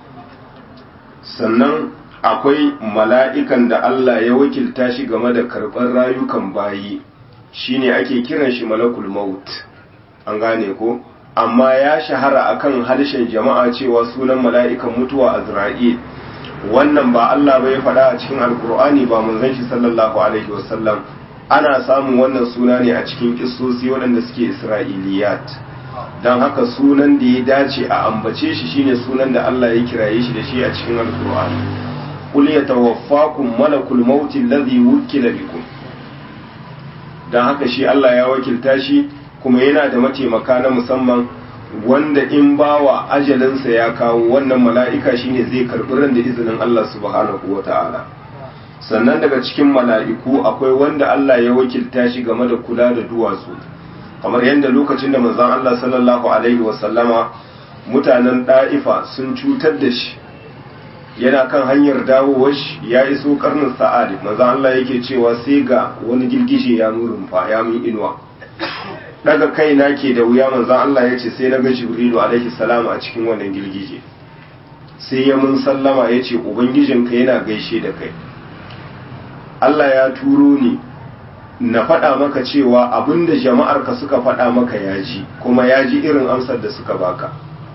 sannan akwai mala'ikan da Allah ya wakilta shi game da karɓar rayukan bayi shine ake kiran shi malakul maut an gane ko amma ya shahara akan harshen jama'a cewa sunan mala'ikan mutuwa azra'il wannan ba Allah bai faɗa a cikin alkur'ani ba manzon shi sallallahu alaihi wasallam ana samun wannan suna ne a cikin kissosi waɗanda suke isra'iliyat don haka sunan da ya dace a ambace shi shine sunan da Allah ya kiraye shi da shi a cikin alkur'ani qul yatawaffakum malakul maut alladhi wukila bikum don haka shi Allah ya wakilta shi kuma yana da mataimaka na musamman wanda in bawa ajalinsa ya kawo wannan mala'ika shine zai karɓi ran da izinin Allah subhanahu wa ta'ala sannan daga cikin mala'iku akwai wanda Allah ya wakilta shi game da kula da duwatsu kamar yadda lokacin da manzon Allah sallallahu alaihi wasallama mutanen ɗa'ifa sun cutar da shi yana kan hanyar dawowar shi ya iso karnin sa'ad manzon Allah yake cewa sai ga wani girgije ya nurin fa ya mun inuwa daga kaina ke da wuya manzon Allah ya ce sai na ga Jibrilu alaihi salam a cikin wannan girgije sai ya mun sallama ya ce ubangijinka yana gaishe da kai Allah ya turo ni na faɗa maka cewa abinda jama'arka suka faɗa maka ya ji kuma ya ji irin amsar da suka baka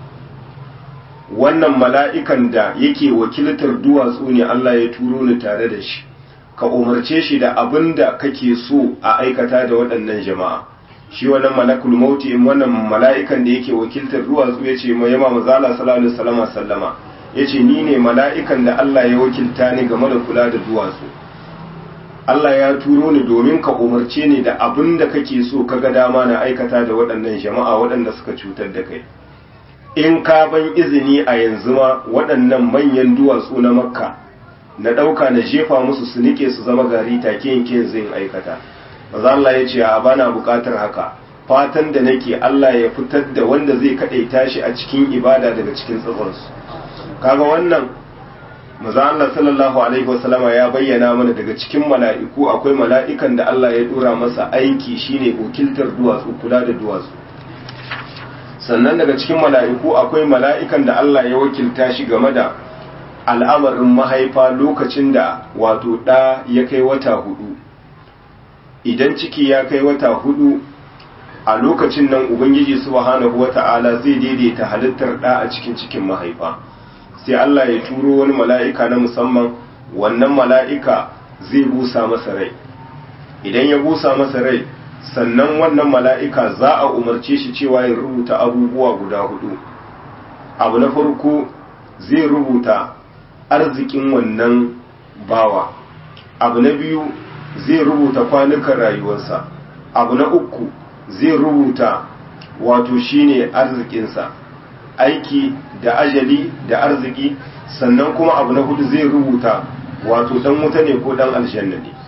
wannan mala'ikan da yake wakiltar duwatsu ne Allah ya turo ni tare da shi ka umarce shi da abin da kake so a aikata da waɗannan jama'a shi wannan malakul mauti in wannan mala'ikan da yake wakiltar duwatsu ya ce mai yama mazala sallallahu alaihi wasallam sallama ya ce ni ne mala'ikan da Allah ya wakilta ni game da kula da duwatsu Allah ya turo ni domin ka umarce ni da abin da kake so ka ga dama na aikata da waɗannan jama'a waɗanda suka cutar da kai in ka ban izini a yanzu ma waɗannan manyan duwatsu na makka na ɗauka na jefa musu su nike su zama gari take yanke zai aikata maza Allah ya ce a bana buƙatar haka fatan da nake Allah ya fitar da wanda zai kaɗaita shi a cikin ibada daga cikin tsatsansu kaga wannan maza Allah sallallahu alaihi wasallama ya bayyana mana daga cikin mala'iku akwai mala'ikan da Allah ya dora masa aiki shine wakiltar duwatsu kula da duwatsu sannan daga cikin mala'iku akwai mala'ikan da Allah ya wakilta shi game da al'amarin mahaifa lokacin da wato ɗa ya kai wata hudu idan ciki ya kai wata hudu a lokacin nan ubangiji subhanahu wata'ala zai daidaita halittar ɗa a cikin cikin mahaifa sai Allah ya turo wani mala'ika na musamman wannan mala'ika zai busa masa rai idan ya busa masa rai sannan wannan mala'ika za a umarce shi cewa ya rubuta abubuwa guda hudu abu na farko zai rubuta arzikin wannan bawa abu na biyu zai rubuta kwanukan rayuwarsa abu na uku zai rubuta wato shine arzikinsa aiki da ajali da arziki sannan kuma abu na hudu zai rubuta wato dan wuta ne ko dan aljanna ne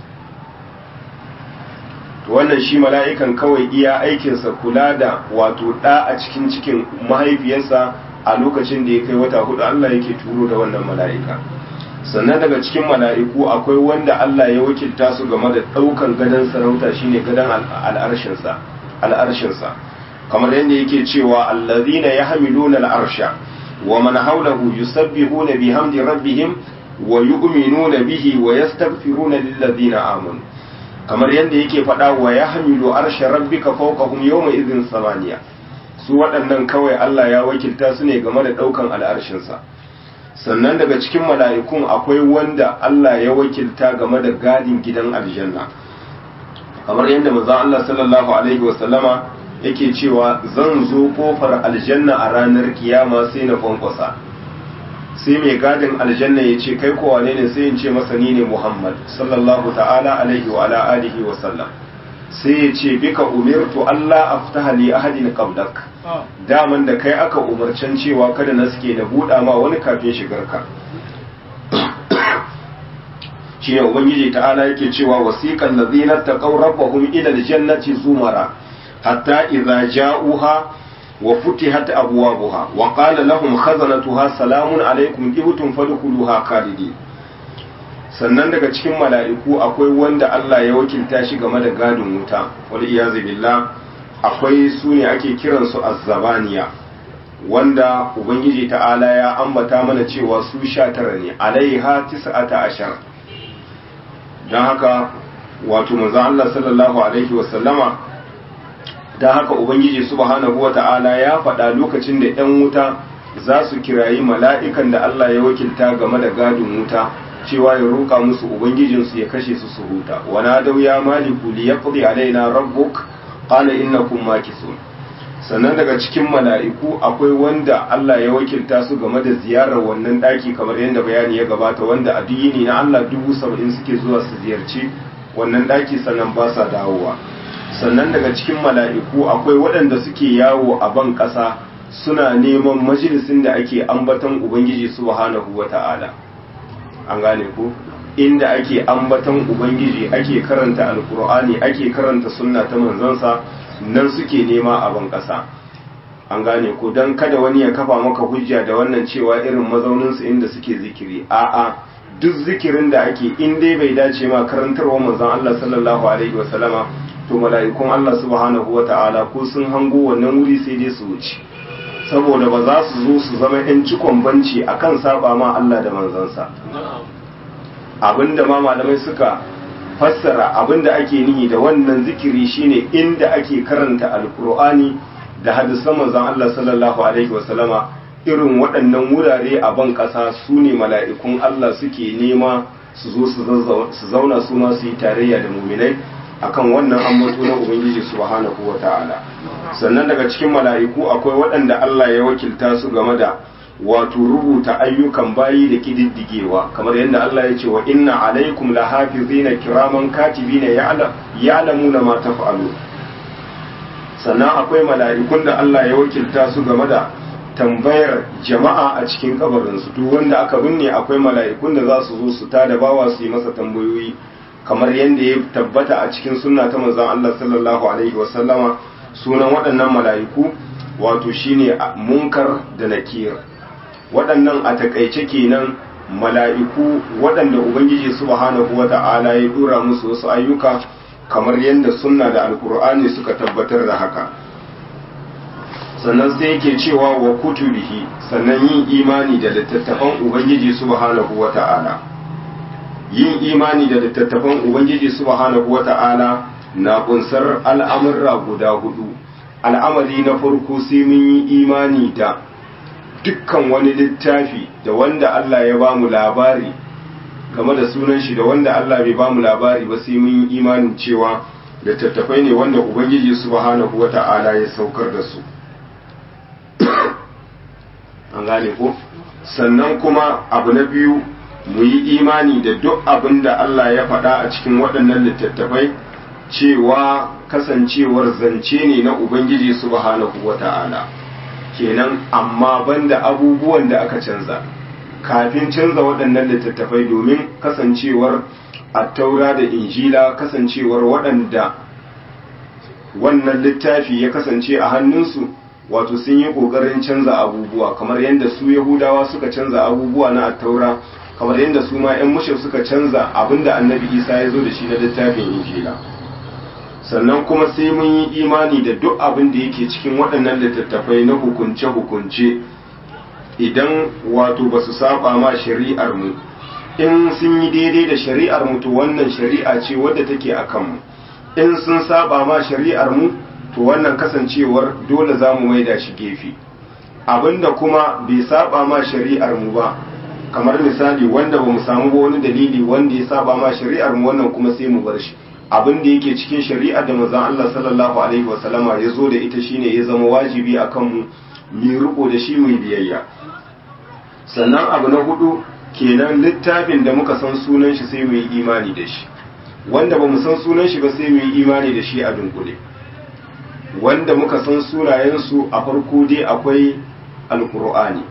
to wannan shi mala'ikan kawai iya aikinsa kula da wato da a cikin cikin mahaifiyarsa a lokacin da ya kai wata hudu Allah yake turo da wannan mala'ika sannan daga cikin mala'iku akwai wanda Allah ya wakilta su game da daukan gadon sarauta shine gadon al'arshinsa al'arshinsa kamar yadda yake cewa allazina yahmiluna al'arsha wa man hawlahu yusabbihuna bihamdi rabbihim wa yu'minuna bihi wa yastaghfiruna lillazina amanu kamar yadda yake faɗa wa yahmilu arsha rabbika fawqahum yawma idhin samaniya su waɗannan kawai Allah ya wakilta su ne game da ɗaukan al'arshinsa sannan daga cikin mala'ikun akwai wanda Allah ya wakilta game da gadin gidan aljanna kamar yadda manzon Allah sallallahu alaihi wa sallama yake cewa zan zo kofar aljanna a ranar kiyama sai na kwankwasa sai mai gadin aljanna ya ce kai kowa ne sai in ce masa ni ne muhammad sallallahu ta'ala alaihi wa ala alihi wa sallam sai ya ce bika umirtu allah aftaha li ahadin qablak daman da kai aka umarcen cewa kada na suke na buɗa ma wani kafin shigarka shi ne ubangiji ta'ala yake cewa wasiqal ladzina taqaw rabbahum ila aljannati zumara hatta idza ja'uha wa futihat abwabuha wa qala lahum khazanatuha salamun alaykum ibtum fadkhuluha khalidin sannan daga cikin mala'iku akwai wanda Allah ya wakilta shi game da gadin wuta wal iyazu billah akwai su ne ake kiransu azzabaniya wanda ubangiji ta'ala ya ambata mana cewa su sha tara ne alaiha tis'ata ashar don haka wato manzon Allah sallallahu alaihi wasallama don haka ubangiji subhanahu wata'ala ya faɗa lokacin da 'yan wuta za su kirayi mala'ikan da Allah ya wakilta game da gadin wuta cewa ya roƙa musu ubangijinsu ya kashe su su huta wana dau ya maliku li yaqdi alaina rabbuk qala innakum makisun sannan daga cikin mala'iku akwai wanda Allah ya wakilta su game da ziyarar wannan daki kamar yadda bayani ya gabata wanda a duyini na Allah dubu saba'in suke zuwa su ziyarci wannan daki sannan ba sa dawowa sannan daga cikin mala'iku akwai waɗanda suke yawo a ban ƙasa suna neman majalisin da ake ambaton ubangiji subhanahu wata'ala an gane ku inda ake ambaton ubangiji ake karanta alkur'ani ake karanta sunna ta manzansa nan suke nema a ban ƙasa an gane ku don kada wani ya kafa maka hujja da wannan cewa irin mazauninsu inda suke zikiri a'a duk zikirin da ake in dai bai dace ma karantarwa manzon Allah sallallahu alaihi wasallama to mala'ikun Allah subhanahu wata'ala ko sun hango wannan wuri sai dai su wuce saboda ba za su zo su zama yan cikon banci akan saba ma Allah da manzansa abinda ma malamai suka fassara abinda ake nihi da wannan zikiri shine inda ake karanta alkur'ani da hadisan manzon Allah sallallahu alaihi wasallama irin waɗannan wurare a ban ƙasa su ne mala'ikun Allah suke nema su zo su zauna su ma su yi tarayya da muminai akan wannan ambato na ubangiji subhanahu wata'ala sannan daga cikin mala'iku akwai waɗanda Allah ya wakilta su game da wato rubuta ayyukan bayi da kididdigewa kamar yadda Allah ya ce wa inna alaikum lahafizina kiraman katibina ya'lamuna ma taf'alu sannan akwai mala'ikun da Allah ya wakilta su game da tambayar jama'a a cikin kabarinsu duk wanda aka binne akwai mala'ikun da za su zo su tada bawa su yi masa tambayoyi kamar yadda ya tabbata a cikin sunna ta manzon Allah sallallahu alaihi wasallama sunan waɗannan mala'iku wato shine munkar da nakir waɗannan a takaice kenan mala'iku waɗanda ubangiji subhanahu wata'ala ya dora musu wasu ayyuka kamar yadda sunna da alkur'ani suka tabbatar da haka sannan sai yake cewa wa kutubihi sannan yin imani da littattafan ubangiji subhanahu wata'ala yin imani da littattafan ubangiji subhanahu wata'ala na kunsar al'amurra guda hudu al'amari na farko sai mun yi imani da dukkan wani littafi da wanda Allah ya bamu labari game da sunan shi da wanda Allah bai bamu labari ba sai mun yi imanin cewa littattafai ne wanda ubangiji subhanahu wata'ala ya saukar da su an gane ko sannan kuma abu na biyu mu yi imani da duk abin da Allah ya faɗa a cikin waɗannan littattafai cewa kasancewar zance ne na Ubangiji subhanahu wa ta'ala kenan amma banda abubuwan da aka canza kafin canza waɗannan littattafai domin kasancewar attaura da injila kasancewar waɗanda wannan littafi ya kasance a hannunsu wato sun yi ƙoƙarin canza abubuwa kamar yadda su yahudawa suka canza abubuwa na attaura kamar yadda su ma 'yan mushe suka canza abinda annabi isa ya zo da shi na littafin injila sannan kuma sai mun yi imani da duk abin da yake cikin waɗannan littattafai na hukunce-hukunce idan wato ba su saba ma shari'ar mu in sun yi daidai da shari'ar mu to wannan shari'a ce wadda take a kanmu in sun saba ma shari'ar mu to wannan kasancewar dole za mu maida shi gefe abinda kuma bai saba ma shari'ar mu ba kamar misali wanda ba mu samu ba wani dalili wanda ya saba ma shari'ar mu wannan kuma sai mu bar shi abin da yake cikin shari'ar da manzon Allah sallallahu alaihi wasallama ya zo da ita shine ya zama wajibi akan mu mu riko da shi mu biyayya sannan abu na hudu kenan littafin da muka san sunan shi sai mu yi imani da shi wanda ba mu san sunan shi ba sai mu yi imani da shi a dunkule wanda muka san sunayensu a farko dai akwai alkur'ani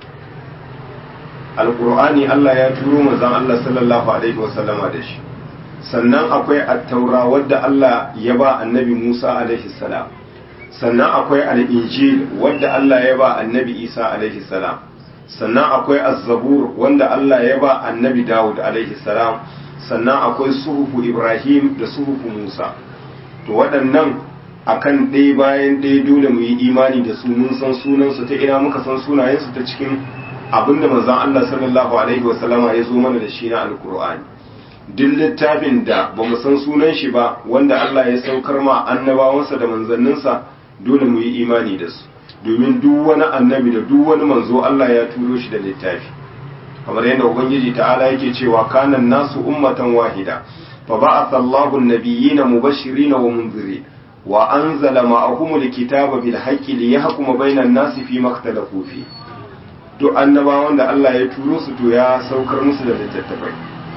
alkur'ani Allah ya turo manzon Allah sallallahu alaihi wasallama da shi sannan akwai attaura wadda Allah ya ba annabi Musa alaihi salam sannan akwai al-injil wadda Allah ya ba annabi Isa alaihi salam sannan akwai az-zabur wanda Allah ya ba annabi Dawud alaihi salam sannan akwai suhufu Ibrahim da suhufu Musa to waɗannan akan ɗaya bayan ɗaya dole mu yi imani da su mun san sunansu ta ina muka san sunayensu ta cikin abinda manzon Allah sallallahu alaihi wasallama ya zo mana da shi na alkur'ani duk littafin da ba mu san sunan shi ba wanda Allah ya saukar ma annabawansa da manzanninsa dole mu yi imani da su domin duk wani annabi da duk wani manzo Allah ya turo shi da littafi kamar yadda ubangiji ta'ala yake cewa kanan nasu ummatan wahida fa ba'atha Allahu an-nabiyyina mubashirin wa munzirin wa anzala ma'ahum al-kitaba bil haqqi liyahkuma bainan nasi fi makhtalafu fi duk annabawan da Allah ya turo su to ya saukar musu da littattafai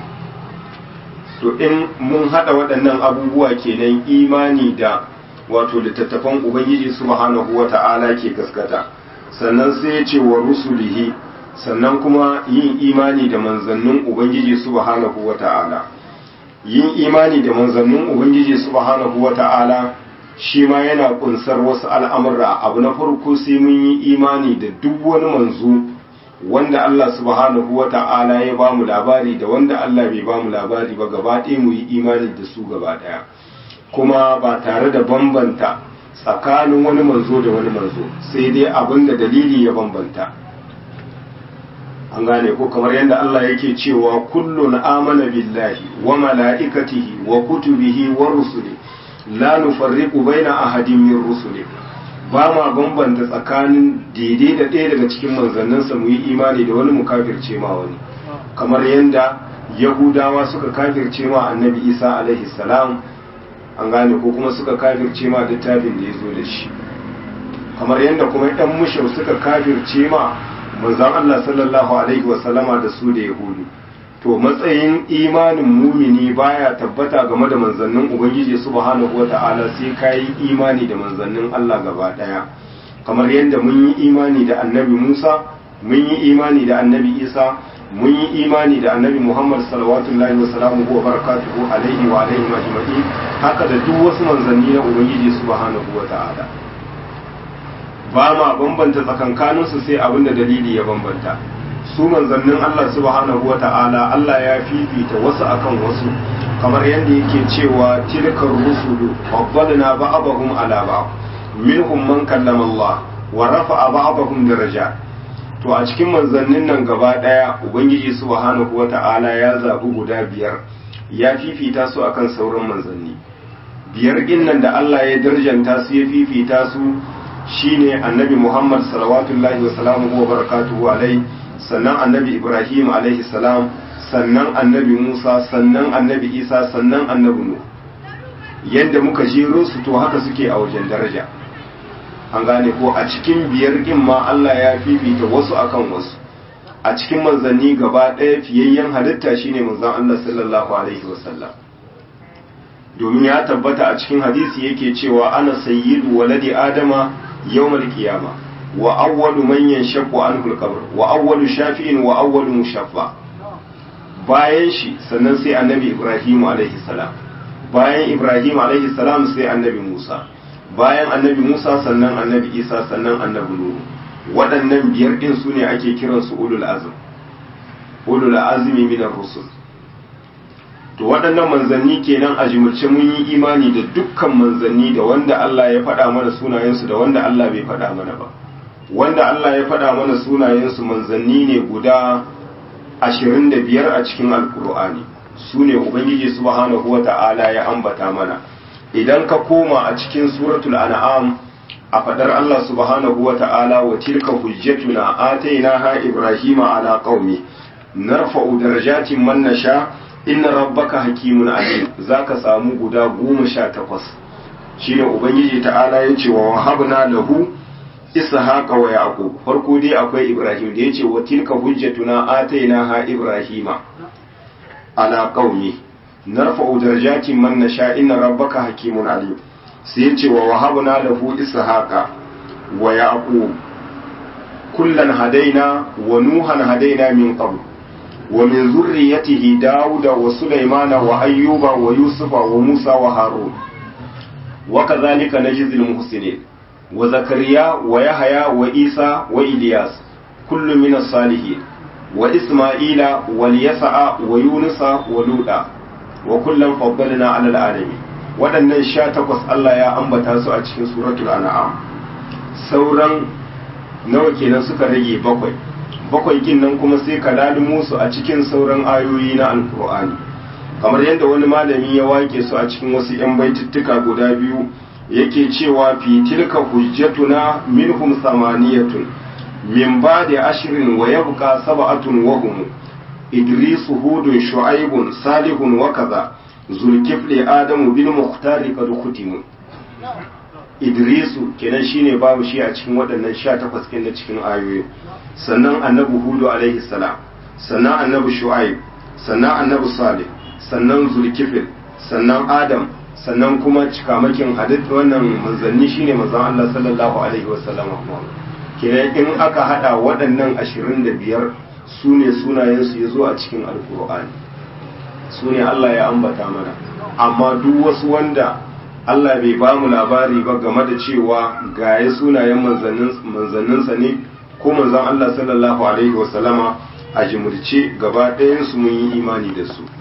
to in mun hada waɗannan abubuwa kenan imani da wato littattafan ubangiji subhanahu wata'ala ke gaskata sannan sai ya ce wa rusulihi sannan kuma yin imani da manzannin ubangiji subhanahu wata'ala yin imani da manzannin ubangiji subhanahu wata'ala shi ma yana kunsar wasu al'amura abu na farko sai mun yi imani da duk wani manzo wanda Allah subhanahu wa ta'ala ya ba mu labari da wanda Allah bai ba mu labari ba gaba ɗaya mu yi imani da su gaba ɗaya kuma ba tare da bambanta tsakanin wani manzo da wani manzo sai dai abin da dalili ya bambanta an gane ko kamar yadda Allah yake cewa kullun amana billahi wa mala'ikatihi wa kutubihi wa rusuli la nufarriqu baina ahadin min rusuli ba ma bambanta tsakanin daidai da ɗaya daga cikin manzanninsa mu yi imani da wani mu kafirce ma wani kamar yadda yahudawa suka kafirce ma annabi isa alaihi salam an gane ko kuma suka kafirce ma littafin da ya zo da shi kamar yadda kuma ɗan mushau suka kafirce ma manzon Allah sallallahu alaihi wasallama da su da yahudu to matsayin imanin mumini baya tabbata game da manzannin ubangiji subhanahu wata'ala sai kayi imani da manzannin Allah gaba daya kamar yadda mun yi imani da annabi Musa mun yi imani da annabi Isa mun yi imani da annabi Muhammad sallallahu wa salamuhu wa barakatuhu alaihi wa alaihi majma'i haka da duk wasu manzanni na ubangiji subhanahu wata'ala ba ma bambanta tsakankaninsu sai abin da dalili ya bambanta su manzannin Allah subhanahu wa ta'ala Allah ya fifita wasu akan wasu kamar yadda yake cewa tilkar rusulu faddalna ba'dahum ala ba'd minhum man kallama Allah wa rafa'a ba'dahum daraja to a cikin manzannin nan gaba daya ubangiji subhanahu wa ta'ala ya zabi guda biyar ya fifita su akan sauran manzanni biyar nan da Allah ya darjanta su ya fifita su shine annabi Muhammad salawatullahi wa salamuhu wa barakatuhu alaihi sannan annabi ibrahim alaihi salam sannan annabi musa sannan annabi isa sannan annabi nu yadda muka jero su to haka suke a wajen daraja an gane ko a cikin biyar ɗin ma allah ya fifita wasu akan wasu a cikin manzanni gaba ɗaya fiyayyen halitta shine manzon allah sallallahu alaihi wasallam domin ya tabbata a cikin hadisi yake cewa ana sayyidu waladi adama yawmal qiyamah wa awwalu man yanshaqqu anhu al-qabr wa awwalu shafi'in wa awwalu mushaffa bayan shi sannan sai annabi Ibrahim alaihi salam bayan Ibrahim alaihi salam sai annabi Musa bayan annabi Musa sannan annabi Isa sannan annabi Nuhu waɗannan biyar din su ne ake kiran su ulul azm ulul azmi min ar-rusul to waɗannan manzanni kenan a jimurce mun yi imani da dukkan manzanni da wanda Allah ya faɗa mana sunayensu da wanda Allah bai faɗa mana ba wanda Allah ya faɗa mana sunayensu manzanni ne guda ashirin da biyar a cikin alkur'ani su ne ubangiji subhanahu wa ta'ala ya ambata mana idan ka koma a cikin suratul an'am a faɗar Allah subhanahu wa ta'ala wa tilka hujjatuna atainaha ibrahima ala qaumi narfa'u darajatin man nasha inna rabbaka hakimun alim zaka samu guda goma sha takwas shine ubangiji ta'ala ya ce wa wahabna lahu ishaqa wa yaqub farko dai akwai ibrahim da yace wa tilka hujjatuna atainaha ibrahima ala qaumi narfa'u darajatin man nasha inna rabbaka hakimun alim sai yace wa wahabna lahu ishaqa wa yaqub kullan hadaina wa nuhan hadaina min qabl wa min zurriyyatihi dauda wa sulaymana wa ayyuba wa yusufa wa musa wa harun wa kadhalika najzi al-muhsinin وزكريا ويحيى وإيسى وإلياس كل من الصالحين وإسماعيل واليسع ويونس ولوطا وكلا فضلنا على العالمين waɗannan sha takwas Allah ya ambata su a cikin suratul an'am sauran nawa kenan suka rage bakwai bakwai kin nan kuma sai ka lalumo su a cikin sauran ayoyi na alkur'ani kamar yadda wani malami ya wake su a cikin wasu 'yan baituttuka guda biyu yake cewa fi tilka hujjatuna minhum samaniyatun min ba'di ashrin wa yabqa sab'atun wa hum idris hudun shu'aibun salihun wa kaza zulkifli adamu bil muhtari qad khutimu idrisu kenan shine babu shi a cikin waɗannan 18 kin da cikin ayoyi sannan annabi hudu alaihi salam sannan annabi shu'aib sannan annabi salih sannan zulkifil sannan adam sannan kuma cikamakin hadith wannan manzanni shine manzon Allah sallallahu alaihi wasallam kenan in aka hada waɗannan 25 sune sunayen su yazo a cikin alqur'ani sune Allah ya ambata mana amma duk wasu wanda Allah bai ba mu labari ba game da cewa gaye sunayen manzanninsa ne ko manzon Allah sallallahu alaihi wasallama a jimurce gaba ɗayan su mun yi imani da su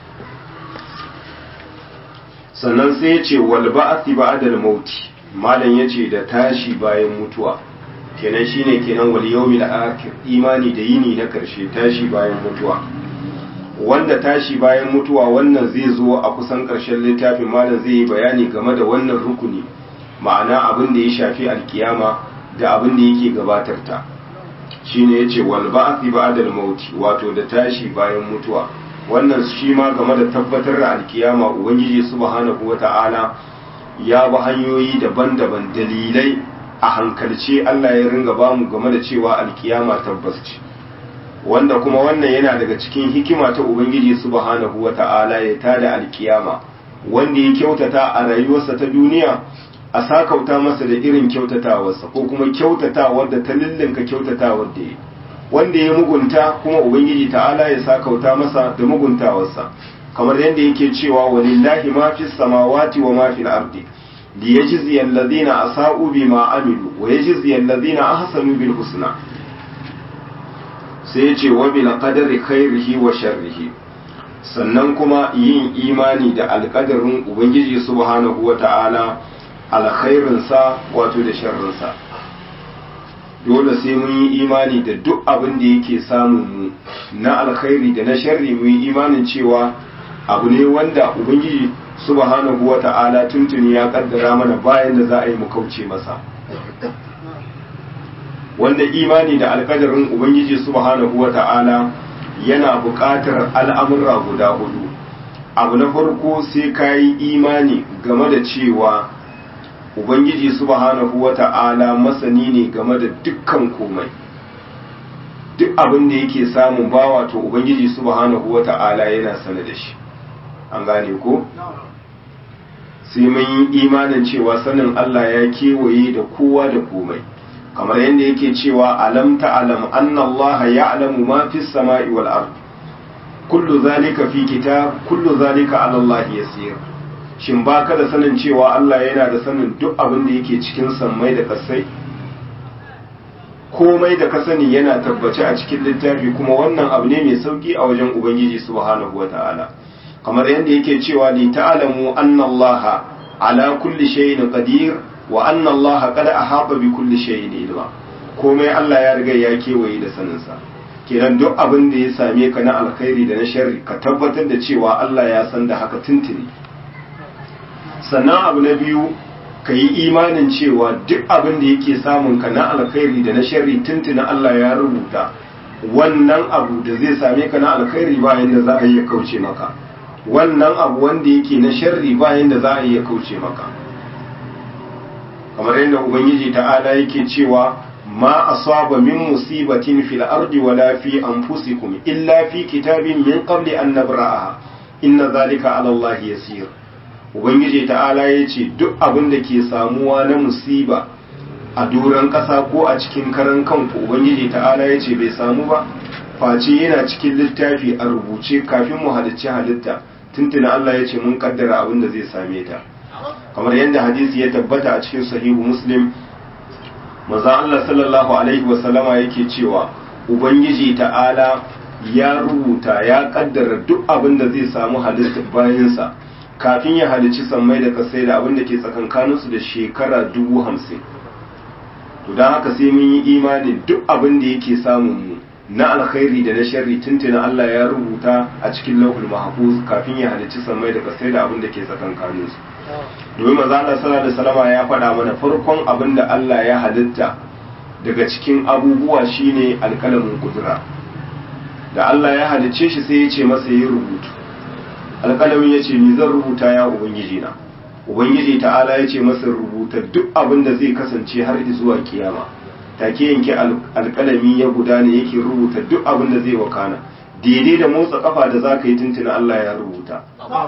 sannan sai ya ce wal ba'athi ba'dal mauti malam yace da tashi bayan mutuwa kenan shine kenan wal yawmil akhir imani da yini na karshe tashi bayan mutuwa wanda tashi bayan mutuwa wannan zai zo a kusan karshen littafin malam zai yi bayani game da wannan rukuni ma'ana abin da ya shafi alkiyama da abin da yake gabatar ta shine yace wal ba'athi ba'dal mauti wato da tashi bayan mutuwa wannan shi ma game da tabbatar da alkiyama ubangiji subhanahu wata'ala ya bi hanyoyi daban-daban dalilai a hankalce Allah ya ringa bamu game da cewa alkiyama tabbas ce wanda kuma wannan yana daga cikin hikima ta ubangiji subhanahu wata'ala ya tada alkiyama wanda ya kyautata a rayuwarsa ta duniya a sakauta masa da irin kyautatawarsa ko kuma kyautatawar da ta lillinka kyautatawar da ya wanda ya mugunta kuma ubangiji ta'ala ya sakauta masa da muguntawarsa kamar yadda yake cewa walillahi ma fi samawati wa ma fil ardi li yajzi alladhina asa'u bima amilu wa yajzi alladhina ahsanu bil husna sai ya ce wa bil qadari khairihi wa sharrihi sannan kuma yin imani da alƙadarin ubangiji subhanahu wa ta'ala alkhairinsa wato da sharrinsa dole sai mun yi imani da duk abin da yake samun mu na alkhairi da na sharri mun yi imanin cewa abu ne wanda ubangiji subhanahu wa ta'ala tuntuni ya kaddara mana bayan da za a yi mu kauce masa wanda imani da alkadarin ubangiji subhanahu wa ta'ala yana buƙatar al'amurra guda hudu abu na farko sai ka yi imani game da cewa ubangiji subhanahu wa ta'ala masani ne game da dukkan komai duk abin da yake samun bawa to ubangiji subhanahu wa ta'ala yana sane da shi an gane ko sai mun yi imanin cewa sanin Allah ya kewaye da kowa da komai kamar yadda yake cewa alam ta'lam anna Allah ya'lamu ma fis sama'i wal ard kullu zalika fi kitab kullu zalika 'ala Allah yasir shin baka da sanin cewa Allah yana da sanin duk abin da yake cikin sammai da kasai komai da ka sani yana tabbace a cikin littafi kuma wannan abu ne mai sauki a wajen ubangiji subhanahu wata'ala kamar yadda yake cewa li ta'lamu anna Allah ala kulli shay'in qadir wa anna Allah qad ahata bi kulli shay'in ilma komai Allah ya riga ya kewaye da sanin sa kenan duk abin da ya same ka na alkhairi da na sharri ka tabbatar da cewa Allah ya san da haka tuntuni sannan abu na biyu ka yi imanin cewa duk abin da yake samun ka na alkhairi da na sharri tuntuni Allah ya rubuta wannan abu da zai same ka na alkhairi bayan da za a iya kauce maka wannan abu wanda yake na sharri bayan da za a iya kauce maka kamar yadda ubangiji ta'ala yake cewa ma asaba min musibatin fil ardi wala fi anfusikum illa fi kitabin min qabli an nabra'aha inna zalika ala Allah yasir ubangiji ta'ala yace duk abin da ke samuwa na musiba a doron ƙasa ko a cikin karan kanku ubangiji ta'ala yace bai samu ba face yana cikin littafi a rubuce kafin mu halicci halitta tuntuna Allah yace mun kaddara abin da zai same ta kamar yadda hadisi ya tabbata a cikin sahihu muslim maza Allah sallallahu alaihi wasallama yake cewa ubangiji ta'ala ya rubuta ya kaddara duk abin da zai samu halitta bayansa kafin ya halici sammai da kasai da abin da ke tsakankaninsu da shekara dubu hamsin to don haka sai mun yi imanin duk abin da yake samun mu na alkhairi da na sharri tuntuna Allah ya rubuta a cikin lauhul mahfuz kafin ya halici sammai da kasai da abin da ke tsakankaninsu domin manzo Allah sallallahu alaihi wasallam ya faɗa mana farkon abin da Allah ya halitta daga cikin abubuwa shine alkalamin kudura da Allah ya halicce shi sai ya ce masa yi rubutu alkalamin ya ce ni zan rubuta ya ubangiji na ubangiji ta'ala ya ce masa rubuta duk abin da zai kasance har zuwa kiyama take yanke alkalami ya gudana yake rubuta duk abin da zai wakana daidai da motsa kafa da za ka yi tuntuna Allah ya rubuta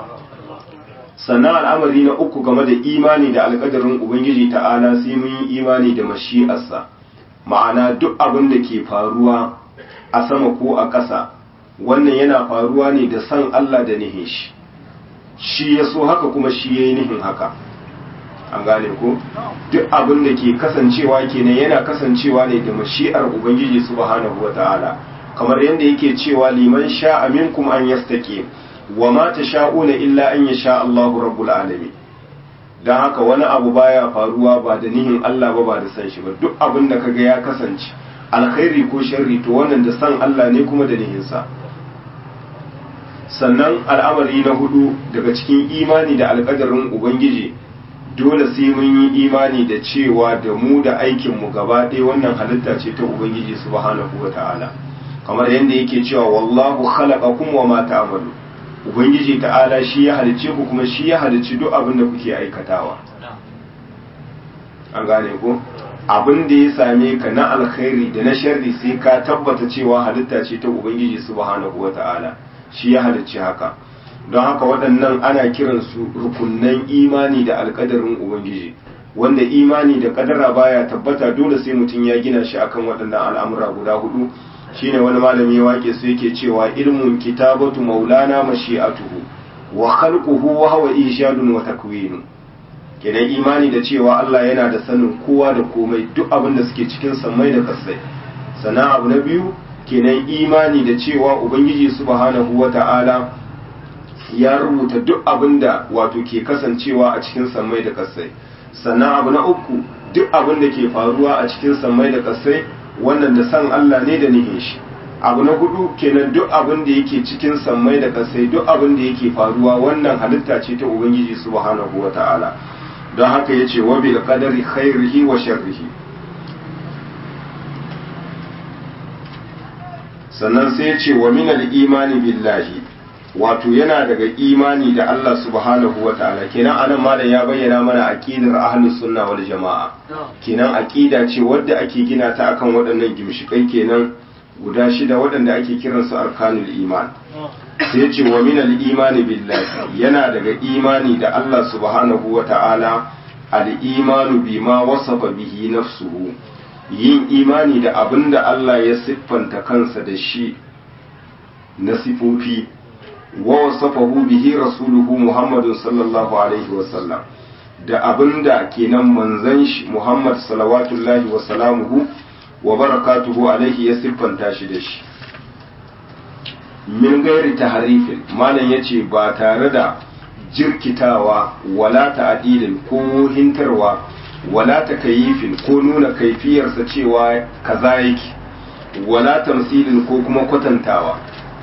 sannan al'amari na uku game da imani da alkadarin ubangiji ta'ala sai mun yi imani da mashi'arsa ma'ana duk abin da ke faruwa a sama ko a ƙasa wannan yana faruwa ne da san Allah da nihin shi shi ya so haka kuma shi ya yi nihin haka an gane ko duk abin da ke kasancewa kenan yana kasancewa ne da mashi'ar ubangiji subhanahu wata'ala kamar yadda yake cewa liman sha'a minkum an yastaqim wa ma tasha'una illa an yasha Allahu rabbul alamin dan haka wani abu baya faruwa ba da nihin Allah ba ba da san shi ba duk abin da kaga ya kasance alkhairi ko sharri to wannan da san Allah ne kuma da nihin sa sannan al'amari na hudu daga cikin imani da alkadarin ubangiji dole sai mun yi imani da cewa da mu da aikin mu gaba ɗaya wannan halitta ce ta ubangiji subhanahu wata'ala kamar yadda yake cewa wallahu khalaqakum wa ma ta'malu ubangiji ta'ala shi ya halicce ku kuma shi ya halicci duk abin da kuke aikatawa an gane ko abin da ya same ka na alkhairi da na sharri sai ka tabbata cewa halitta ce ta ubangiji subhanahu wata'ala shi ya halicci haka don haka waɗannan ana kiransu rukunnan imani da alƙadarin ubangiji wanda imani da ƙadara baya tabbata dole sai mutum ya gina shi akan waɗannan al'amura guda hudu shine wani malami ya wake su yake cewa ilmun kitabatu maulana mashi'atuhu wa khalquhu wa huwa ishadun wa takwinu kenan imani da cewa Allah yana da sanin kowa da komai duk abin da suke cikin sammai da kasai sana abu na biyu kenan imani da cewa ubangiji subhanahu wata'ala ya rubuta duk abin da wato ke kasancewa a cikin sammai da kasai sannan abu na uku duk abin da ke faruwa a cikin sammai da kasai wannan da san Allah ne da nihin shi abu na hudu kenan duk abin da yake cikin sammai da kasai duk abin da yake faruwa wannan halitta ce ta ubangiji subhanahu wata'ala don haka ya ce wabil qadari khairihi wa sharrihi sannan sai ya ce wa minal imani billahi wato yana daga imani da Allah subhanahu wa ta'ala kenan anan malam ya bayyana mana aqidar ahlus sunna wal jama'a kenan aqida ce wadda ake gina ta akan waɗannan gimshikai kenan guda shida waɗanda ake kiransu arkanul iman sai ce wa minal imani billahi yana daga imani da Allah subhanahu wa ta'ala al-imanu bima wasafa bihi nafsuhu yin imani da abin da Allah ya siffanta kansa da shi na sifofi wa wasafahu bihi rasuluhu Muhammadun sallallahu alaihi wasallam da abin da kenan manzon shi Muhammad salawatullahi wa salamuhu wa barakatuhu alaihi ya siffanta shi da shi min gairi taharifin malam yace ba tare da jirkitawa wala ta'dilin ko hintarwa wala takayifin ko nuna kaifiyarsa cewa kaza yake wala tamsilin ko kuma kwatantawa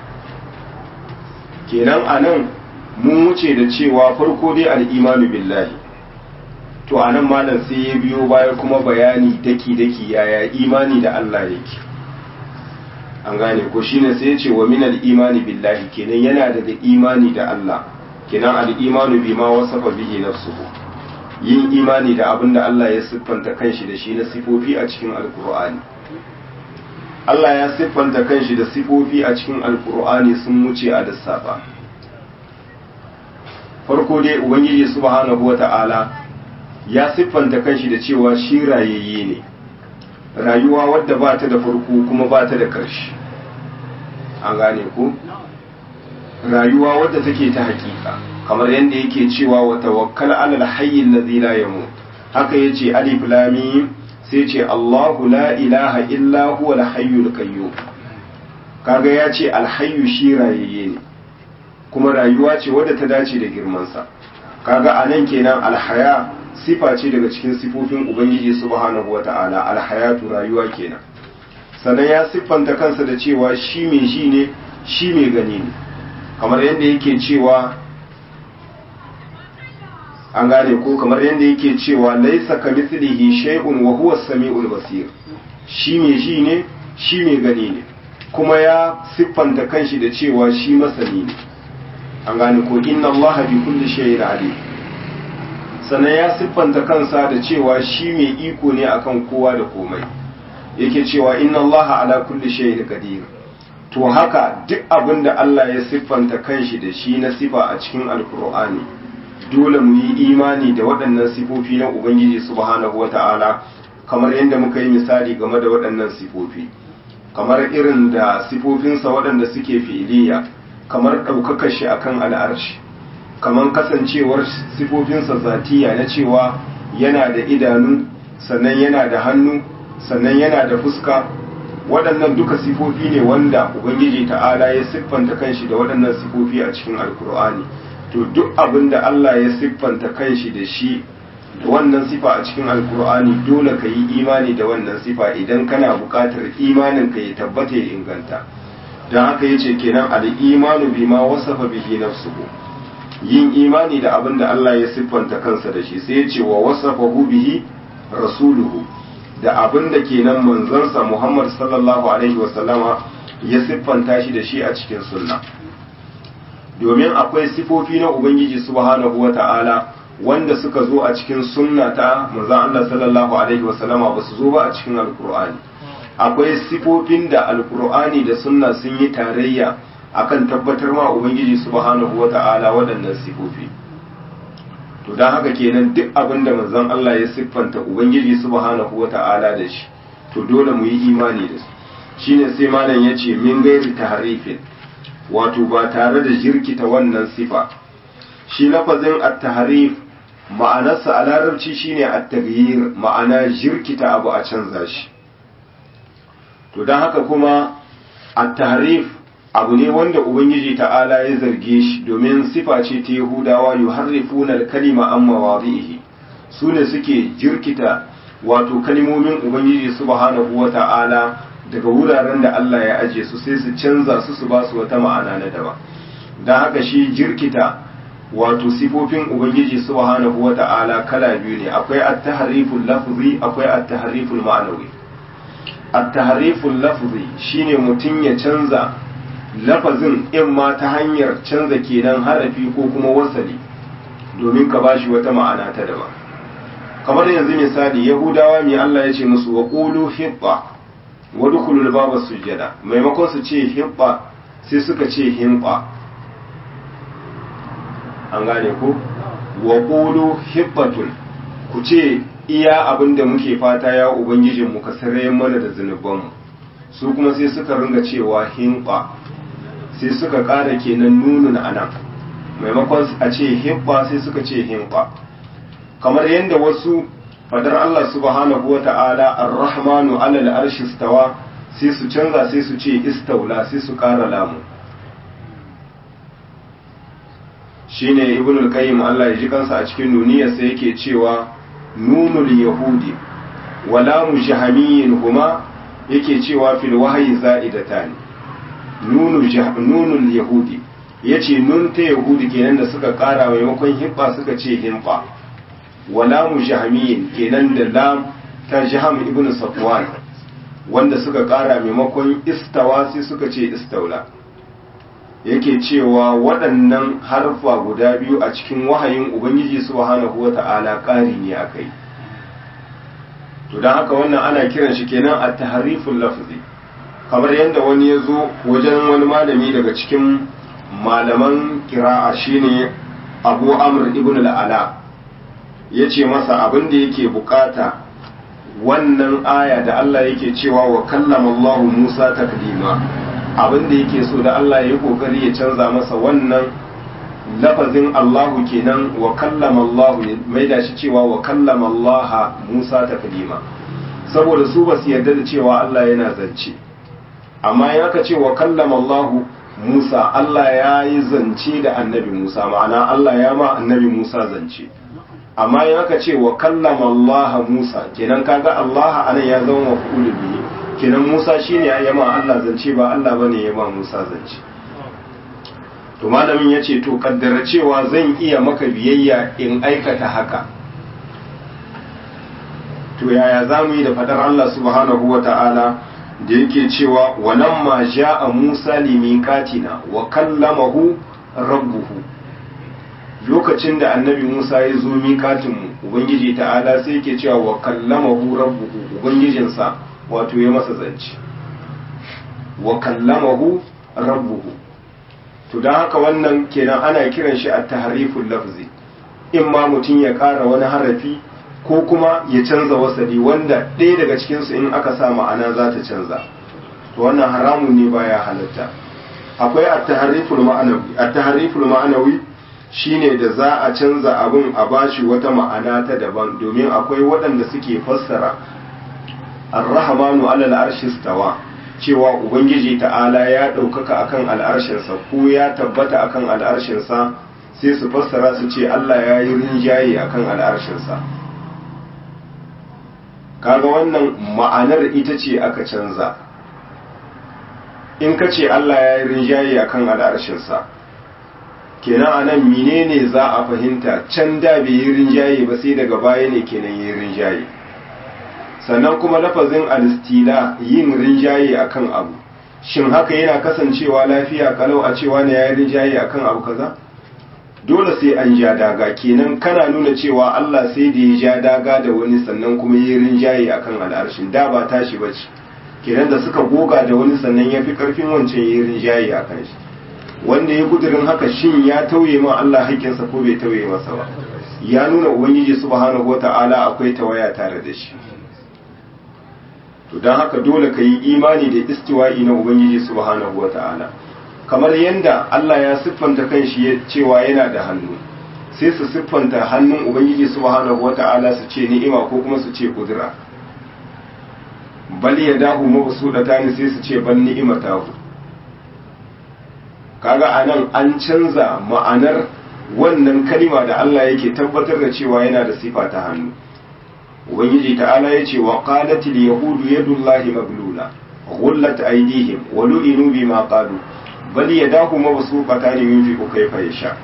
kenan anan mun wuce da cewa farko dai al'imanu billahi to anan malam sai ya biyo baya kuma bayani daki daki yaya imani da Allah yake an gane ko shine sai ya ce wa minal imani billahi kenan yana daga imani da Allah kenan al-imanu bima wasafa bihi nafsuhu yin imani da abin da Allah ya siffanta kanshi da shi na sifofi a cikin alkur'ani Allah ya siffanta kanshi da sifofi a cikin alkur'ani sun wuce a lissafa farko dai ubangiji subhanahu wata'ala ya siffanta kanshi da cewa shi rayayye ne rayuwa wadda ba ta da farko kuma ba ta da ƙarshe an gane ko rayuwa wadda take ta hakika kamar yadda yake cewa wa tawakkal alal hayy alladhi la yamut haka yace alif lam mim sai ce Allahu la ilaha illa huwa al hayyul qayyum kaga yace al hayyu shi rayayye ne kuma rayuwa ce wadda ta dace da girman sa kaga anan kenan al haya sifa ce daga cikin sifofin ubangiji subhanahu wataala al hayatu rayuwa kenan sannan ya siffanta kansa da cewa shi mai shi ne shi mai gani ne kamar yadda yake cewa an gane ko kamar yadda yake cewa laisa ka mithlihi shay'un wa huwa as-sami'ul basir shi mai shi ne shi mai gani ne kuma ya siffanta kanshi da cewa shi masani ne an gane ko inna allaha bi kulli shay'in alim sannan ya siffanta kansa da cewa shi mai iko ne akan kowa da komai yake cewa inna allaha ala kulli shay'in qadir to haka duk abin da Allah ya siffanta kanshi da shi na sifa a cikin alkur'ani dole mu yi imani da waɗannan sifofi na ubangiji subhanahu wata'ala kamar yadda muka yi misali game da waɗannan sifofi kamar irin da sifofinsa waɗanda suke fi'iliya kamar ɗaukakar shi akan al'arshi kamar kasancewar sifofinsa zatiya na cewa yana da idanu sannan yana da hannu sannan yana da fuska waɗannan duka sifofi ne wanda ubangiji ta'ala ya siffanta kanshi da waɗannan sifofi a cikin alkur'ani to duk abin da Allah ya siffanta kanshi da shi da wannan sifa a cikin alkur'ani dole ka yi imani da wannan sifa idan kana buƙatar imanin ka ya tabbata ya inganta don haka yace kenan al-imanu bima wasafa bihi nafsuhu yin imani da abin da Allah ya siffanta kansa da shi sai ya ce wa wasafahu bihi rasuluhu da abin da kenan manzansa Muhammad sallallahu alaihi wasallama ya siffanta shi da shi a cikin sunna domin akwai sifofi na ubangiji subhanahu wata'ala wanda suka zo a cikin sunna ta manzon Allah sallallahu alaihi wasallama ba su zo ba a cikin alkur'ani akwai sifofin da alkur'ani da sunna sun yi tarayya akan tabbatar ma ubangiji subhanahu wata'ala waɗannan sifofi to don haka kenan duk abin da manzon Allah ya siffanta ubangiji subhanahu wata'ala da shi to dole mu yi imani da su shine sai malam yace min gairi tahrifin wato ba tare da jirkita wannan sifa shi lafazin at-tahrif ma'anarsa a larabci shine at-taghyir ma'ana jirkita abu a canza shi to don haka kuma at-tahrif abu ne wanda ubangiji ta'ala ya zarge shi domin sifa ce ta yahudawa yuharrifuna al-kalima an mawadihi su ne suke jirkita wato kalimomin ubangiji subhanahu wata'ala daga wuraren da Allah ya aje su sai su canza su su ba su wata ma'ana na daban don haka shi jirkita wato sifofin ubangiji subhanahu wata'ala kala biyu ne akwai at-tahriful lafzi akwai at-tahriful ma'anawi at-tahriful lafzi shine mutum ya canza lafazin in ma ta hanyar canza kenan harafi ko kuma wasali domin ka bashi wata ma'ana ta daban kamar yanzu misali yahudawa mai Allah ya ce musu wa qulu hibba wa dukhulul baba sujada maimakon su ce hibba sai suka ce himba an gane ku wa qulu hibbatun ku ce iya abinda muke fata ya ubangijin mu ka sare mana da zunubanmu su kuma sai suka ringa cewa himba sai suka ƙara kenan nunun anan maimakon a ce hibba sai suka ce himba kamar yadda wasu fadar Allah subhanahu wa ta'ala ar-rahmanu alal arshi stawa sai su canza sai su ce istaula sai su ƙara lamu shine ibn al-qayyim Allah ya ji kansa a cikin nuniyar sai yake cewa nunul yahudi wa lamu jahamiyyin huma yake cewa fil wahyi za'idatan nunul nunul yahudi yace nun ta yahudi kenan da suka ƙara maimakon hibba suka ce himba wala mu jahamiyin kenan da lam ta jaham ibn safwan wanda suka kara maimakon istawa sai suka ce istaula yake cewa waɗannan harfa guda biyu a cikin wahayin ubangiji subhanahu wata'ala ƙari ne akai to don haka wannan ana kiran shi kenan a tahariful lafzi kamar yadda wani ya zo wajen wani malami daga cikin malaman kira'a shine abu amr ibn al'ala ya ce masa abin da yake bukata wannan aya da Allah yake cewa wa kallama Allah Musa taklima abin da yake so da Allah ya yi kokari ya canza masa wannan lafazin Allahu kenan wa kallama Allah mai da shi cewa wa kallama Allah Musa taklima saboda su ba su yarda da cewa Allah yana zance amma in aka ce wa kallama Allah Musa Allah ya yi zance da annabi Musa ma'ana Allah ya ma annabi Musa zance amma in aka ce wa kallama Allah Musa kenan kaga Allah anan ya zama maf'ulun bihi kenan Musa shine ya ma Allah zance ba Allah bane ya ma Musa zance to malamin yace to kaddara cewa zan iya maka biyayya in aikata haka to yaya zamu yi da fadar Allah subhanahu wata'ala da yake cewa walamma ja'a Musa limiqatina wa kallamahu rabbuhu lokacin da annabi Musa ya zo miƙatinmu Ubangiji ta'ala sai yake cewa wa kallamahu rabbuhu Ubangijinsa wato ya masa zance wa kallamahu rabbuhu to don haka wannan kenan ana kiran shi a tahariful lafzi in ma mutum ya ƙara wani harafi ko kuma ya canza wasali wanda ɗaya daga cikinsu in aka sa ma'ana za ta canza to wannan haramun ne baya halatta akwai at-tahariful ma'anawi at-tahariful ma'anawi shine da za a canza abin a bashi wata ma'ana ta daban domin akwai waɗanda suke fassara ar-rahmanu alal arshi stawa cewa ubangiji ta'ala ya ɗaukaka akan al'arshinsa ko ya tabbata akan al'arshinsa sai su fassara su ce Allah ya yi rinjaye akan al'arshinsa kaga wannan ma'anar ita ce aka canza in ka ce Allah ya yi rinjaye akan al'arshinsa kenan a nan menene za a fahimta can da bai yi rinjaye ba sai daga baya ne kenan yi rinjaye sannan kuma lafazin alistila yin rinjaye akan abu shin haka yana kasancewa lafiya kalau a cewa ne yayi rinjaye akan abu kaza dole sai an ja daga kenan kana nuna cewa Allah sai da ya ja daga da wani sannan kuma yi rinjaye akan al'arshin da ba tashi bace kenan da suka goga da wani sannan ya fi karfin wancan yi rinjaye akan shi wanda ya kudirin haka shin ya tauye ma Allah haƙƙinsa ko bai tauye masa ba ya nuna ubangiji subhanahu wata'ala akwai tawaya tare da shi to don haka dole ka yi imani da istiwa'i na ubangiji subhanahu wata'ala kamar yadda Allah ya siffanta kanshi cewa yana da hannu sai su siffanta hannun ubangiji subhanahu wata'ala su ce ni'ima ko kuma su ce kudura bal ya dahu mabsudata ne sai su ce ban ni'imatahu kaga anan an canza ma'anar wannan kalima da Allah yake tabbatar da cewa yana da sifa ta hannu ubangiji ta'ala ya ce wa qalatil yahudu yadullahi maglula ghullat aydihim wa lu'inu bima qalu bal yadahu mabsuqatan yunfiqu kayfa yasha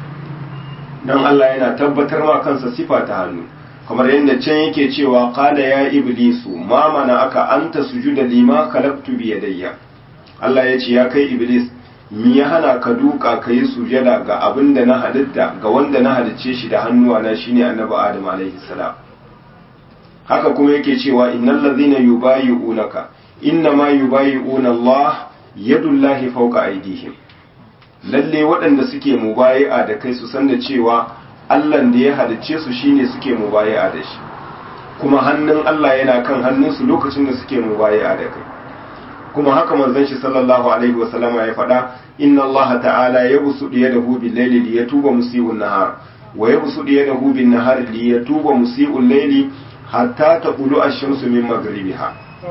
dan Allah yana tabbatar ma kansa sifa ta hannu kamar yadda can yake cewa qala ya iblisu ma mana aka anta sujuda lima khalaqtu bi yadayya Allah ya ce ya kai iblis mi ya hana ka duka ka yi sujada ga abin da na halitta ga wanda na halicce shi da hannuwa na shine annabi adam alaihi salam haka kuma yake cewa innal ladhina yubayi'unaka inna ma yubayi'una Allah yadullahi fawqa aydihim lalle waɗanda suke mubayi'a da kai su san da cewa Allah da ya halicce su shine suke mubayi'a da shi kuma hannun Allah yana kan hannunsu lokacin da suke mubayi'a da kai kuma haka manzon shi sallallahu alaihi wa sallama ya faɗa inna Allah ta'ala yabsutu yadahu bil layli liyatuba musii'un nahar wa yabsutu yadahu bin nahar liyatuba musii'ul layli hatta taqulu ash-shamsu min maghribiha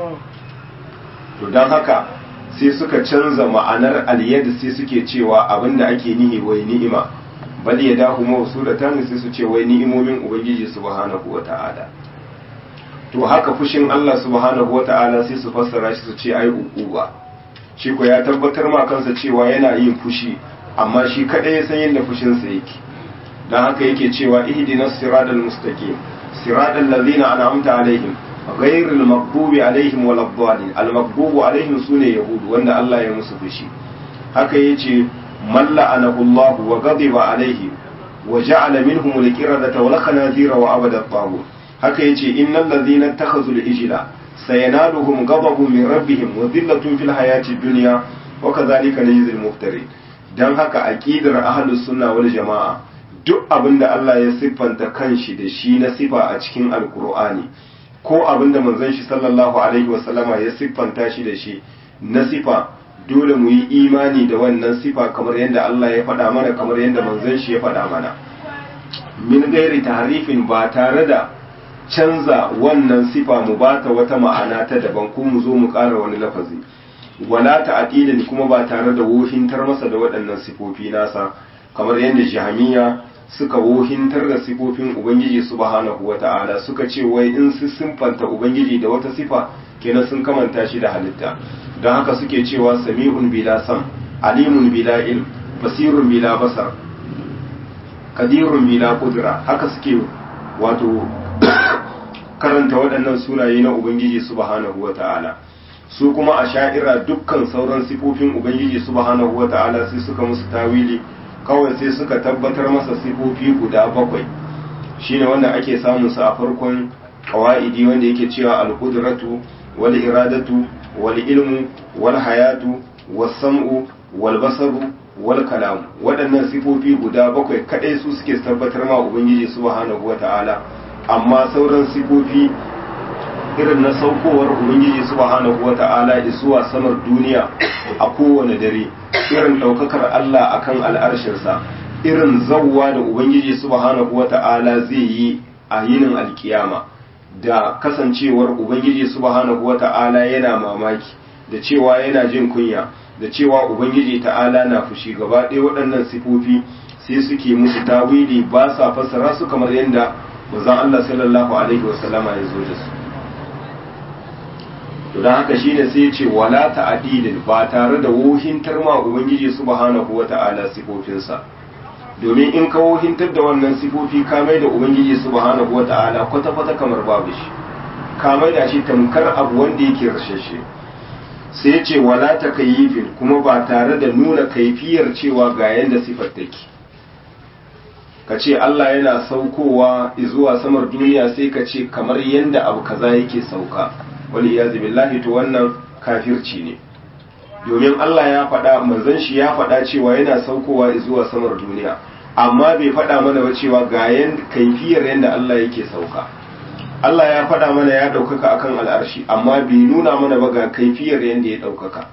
to dan haka sai suka canza ma'anar al-yad sai suke cewa abinda ake nihi wai ni'ima bal yadahu mawsudatan sai su ce wai ni'imomin ubangiji subhanahu wa ta'ala to haka fushin Allah subhanahu wata'ala sai su fassara shi su ce ai uquba shi ko ya tabbatar ma kansa cewa yana yin fushi amma shi kadai ya san yadda fushin sa yake dan haka yake cewa ihdinas siratal mustaqim siratal ladzina an'amta alaihim ghayril maghdubi alaihim waladdallin al maghdubu alaihim sune yahudu wanda Allah ya musu fushi haka yace man la'anahu Allah wa ghadiba alaihi wa ja'ala minhum al-qiradata wal khanazira wa abada at haka yace innal ladhina takhazu al-ijla sayanaluhum ghadabun min rabbihim wa dhillatun fil hayati dunya wa kadhalika najzi al-muftarin dan haka aqidar ahlus sunna wal jamaa duk abinda Allah ya siffanta kanshi da shi na sifa a cikin alqur'ani ko abinda manzon shi sallallahu alaihi wa sallama ya siffanta shi da shi na sifa dole mu yi imani da wannan sifa kamar yadda Allah ya faɗa mana kamar yadda manzon shi ya faɗa mana min gairi tahrifin ba tare da canza wannan sifa mu bata wata ma'ana ta daban ko mu zo mu ƙara wani lafazi wala ta'dilin kuma ba tare da wohintar masa da waɗannan sifofi nasa kamar yadda jahamiya suka wohintar da sifofin ubangiji subhanahu wata'ala suka ce wai in su simfanta ubangiji da wata sifa kenan sun kamanta shi da halitta don haka suke cewa sami'un bila sam alimun bila ilm basirun bila basar qadirun bila qudra haka suke wato karanta waɗannan sunaye na Ubangiji subhanahu wa ta'ala su kuma a sha'ira dukkan sauran sifofin Ubangiji subhanahu wa ta'ala sai suka musu tawili kawai sai suka tabbatar masa sifofi guda bakwai shine wanda ake samun sa a farkon kawa'idi wanda yake cewa al-qudratu wal iradatu wal ilmu wal hayatu was sam'u wal basaru wal kalam waɗannan sifofi guda bakwai kadai su suke tabbatar ma Ubangiji subhanahu wa ta'ala amma sauran sifofi irin na saukowar ubangiji subhanahu wata'ala zuwa samar duniya a kowane dare irin daukakar Allah akan al'arshinsa irin zawwa da ubangiji subhanahu wata'ala zai yi a yinin alkiyama da kasancewar ubangiji subhanahu wata'ala yana mamaki da cewa yana jin kunya da cewa ubangiji ta'ala na fushi gaba ɗaya waɗannan sifofi sai suke musu tawili ba sa fassara su kamar yadda manzon Allah sallallahu alaihi wasallama ya zo da su to dan haka shine sai ya ce wala ta'dilin ba tare da wohintar ma ubangiji subhanahu wata'ala sifofinsa domin in ka wohintar da wannan sifofi ka mai da ubangiji subhanahu wata'ala kwata kwata kamar babu shi ka mai da shi tamkar abu wanda yake rashashe sai ya ce wala ta kayyifin kuma ba tare da nuna kaifiyar cewa ga yanda sifar take ka ce Allah yana saukowa zuwa samar duniya sai ka ce kamar yanda abu kaza yake sauka wani iyazu billahi to wannan kafirci ne domin Allah ya faɗa manzon shi ya faɗa cewa yana saukowa zuwa samar duniya amma bai faɗa mana ba cewa ga yan kaifiyar yanda Allah yake sauka Allah ya faɗa mana ya ɗaukaka akan al'arshi amma bai nuna mana ba ga kaifiyar yanda ya ɗaukaka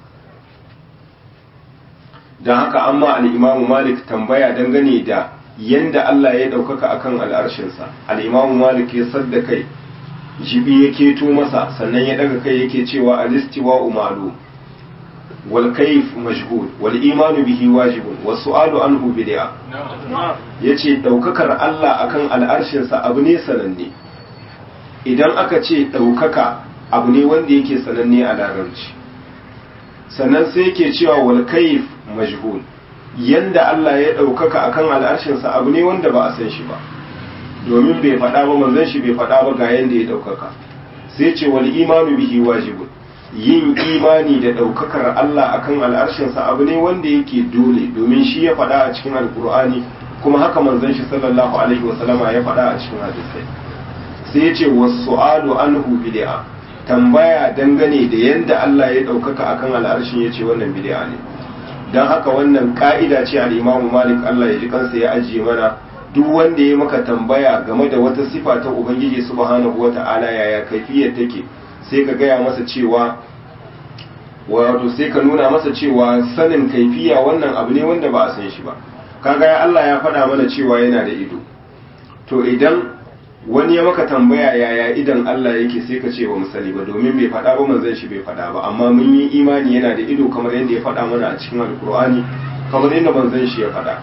don haka amma al'imamu malik tambaya dangane da yanda Allah ya ɗaukaka akan al'arshinsa al'imamu malik ya sadda kai jibi ya keto masa sannan ya ɗaga kai yake cewa alistiwa umaru wal kaif mashhud wal imanu bihi wajibun was su'alu anhu bid'a yace ɗaukakar Allah akan al'arshinsa abu ne sananne idan aka ce ɗaukaka abu ne wanda yake sananne a larabci sannan sai yake cewa wal kaif majhul yanda Allah ya ɗaukaka akan al'arshinsa abu ne wanda ba a san shi ba domin bai faɗa ba manzon shi bai faɗa ba ga yanda ya ɗaukaka sai ce wal imanu bihi wajibun yin imani da ɗaukakar Allah akan al'arshinsa abu ne wanda yake dole domin shi ya faɗa a cikin alkur'ani kuma haka manzon shi sallallahu alaihi wasallama ya faɗa a cikin hadisai sai ya ce wasu'alu anhu bid'a tambaya dangane da yadda Allah ya ɗaukaka akan al'arshin ya ce wannan bid'a ne don haka wannan ka'ida ce al'imamu malik Allah ya ji kansa ya ajiye mana duk wanda ya maka tambaya game da wata sifa ta ubangiji subhanahu wa ta'ala yaya kaifiyar take sai ka gaya masa cewa wato sai ka nuna masa cewa sanin kaifiya wannan abu ne wanda ba a san shi ba kaga ya Allah ya faɗa mana cewa yana da ido to idan wani ya maka tambaya yaya idan Allah yake sai ka ce ba mu sani ba domin bai faɗa ba manzon shi bai faɗa ba amma mun yi imani yana da ido kamar yadda ya faɗa mana a cikin alkur'ani kamar yadda manzon shi ya faɗa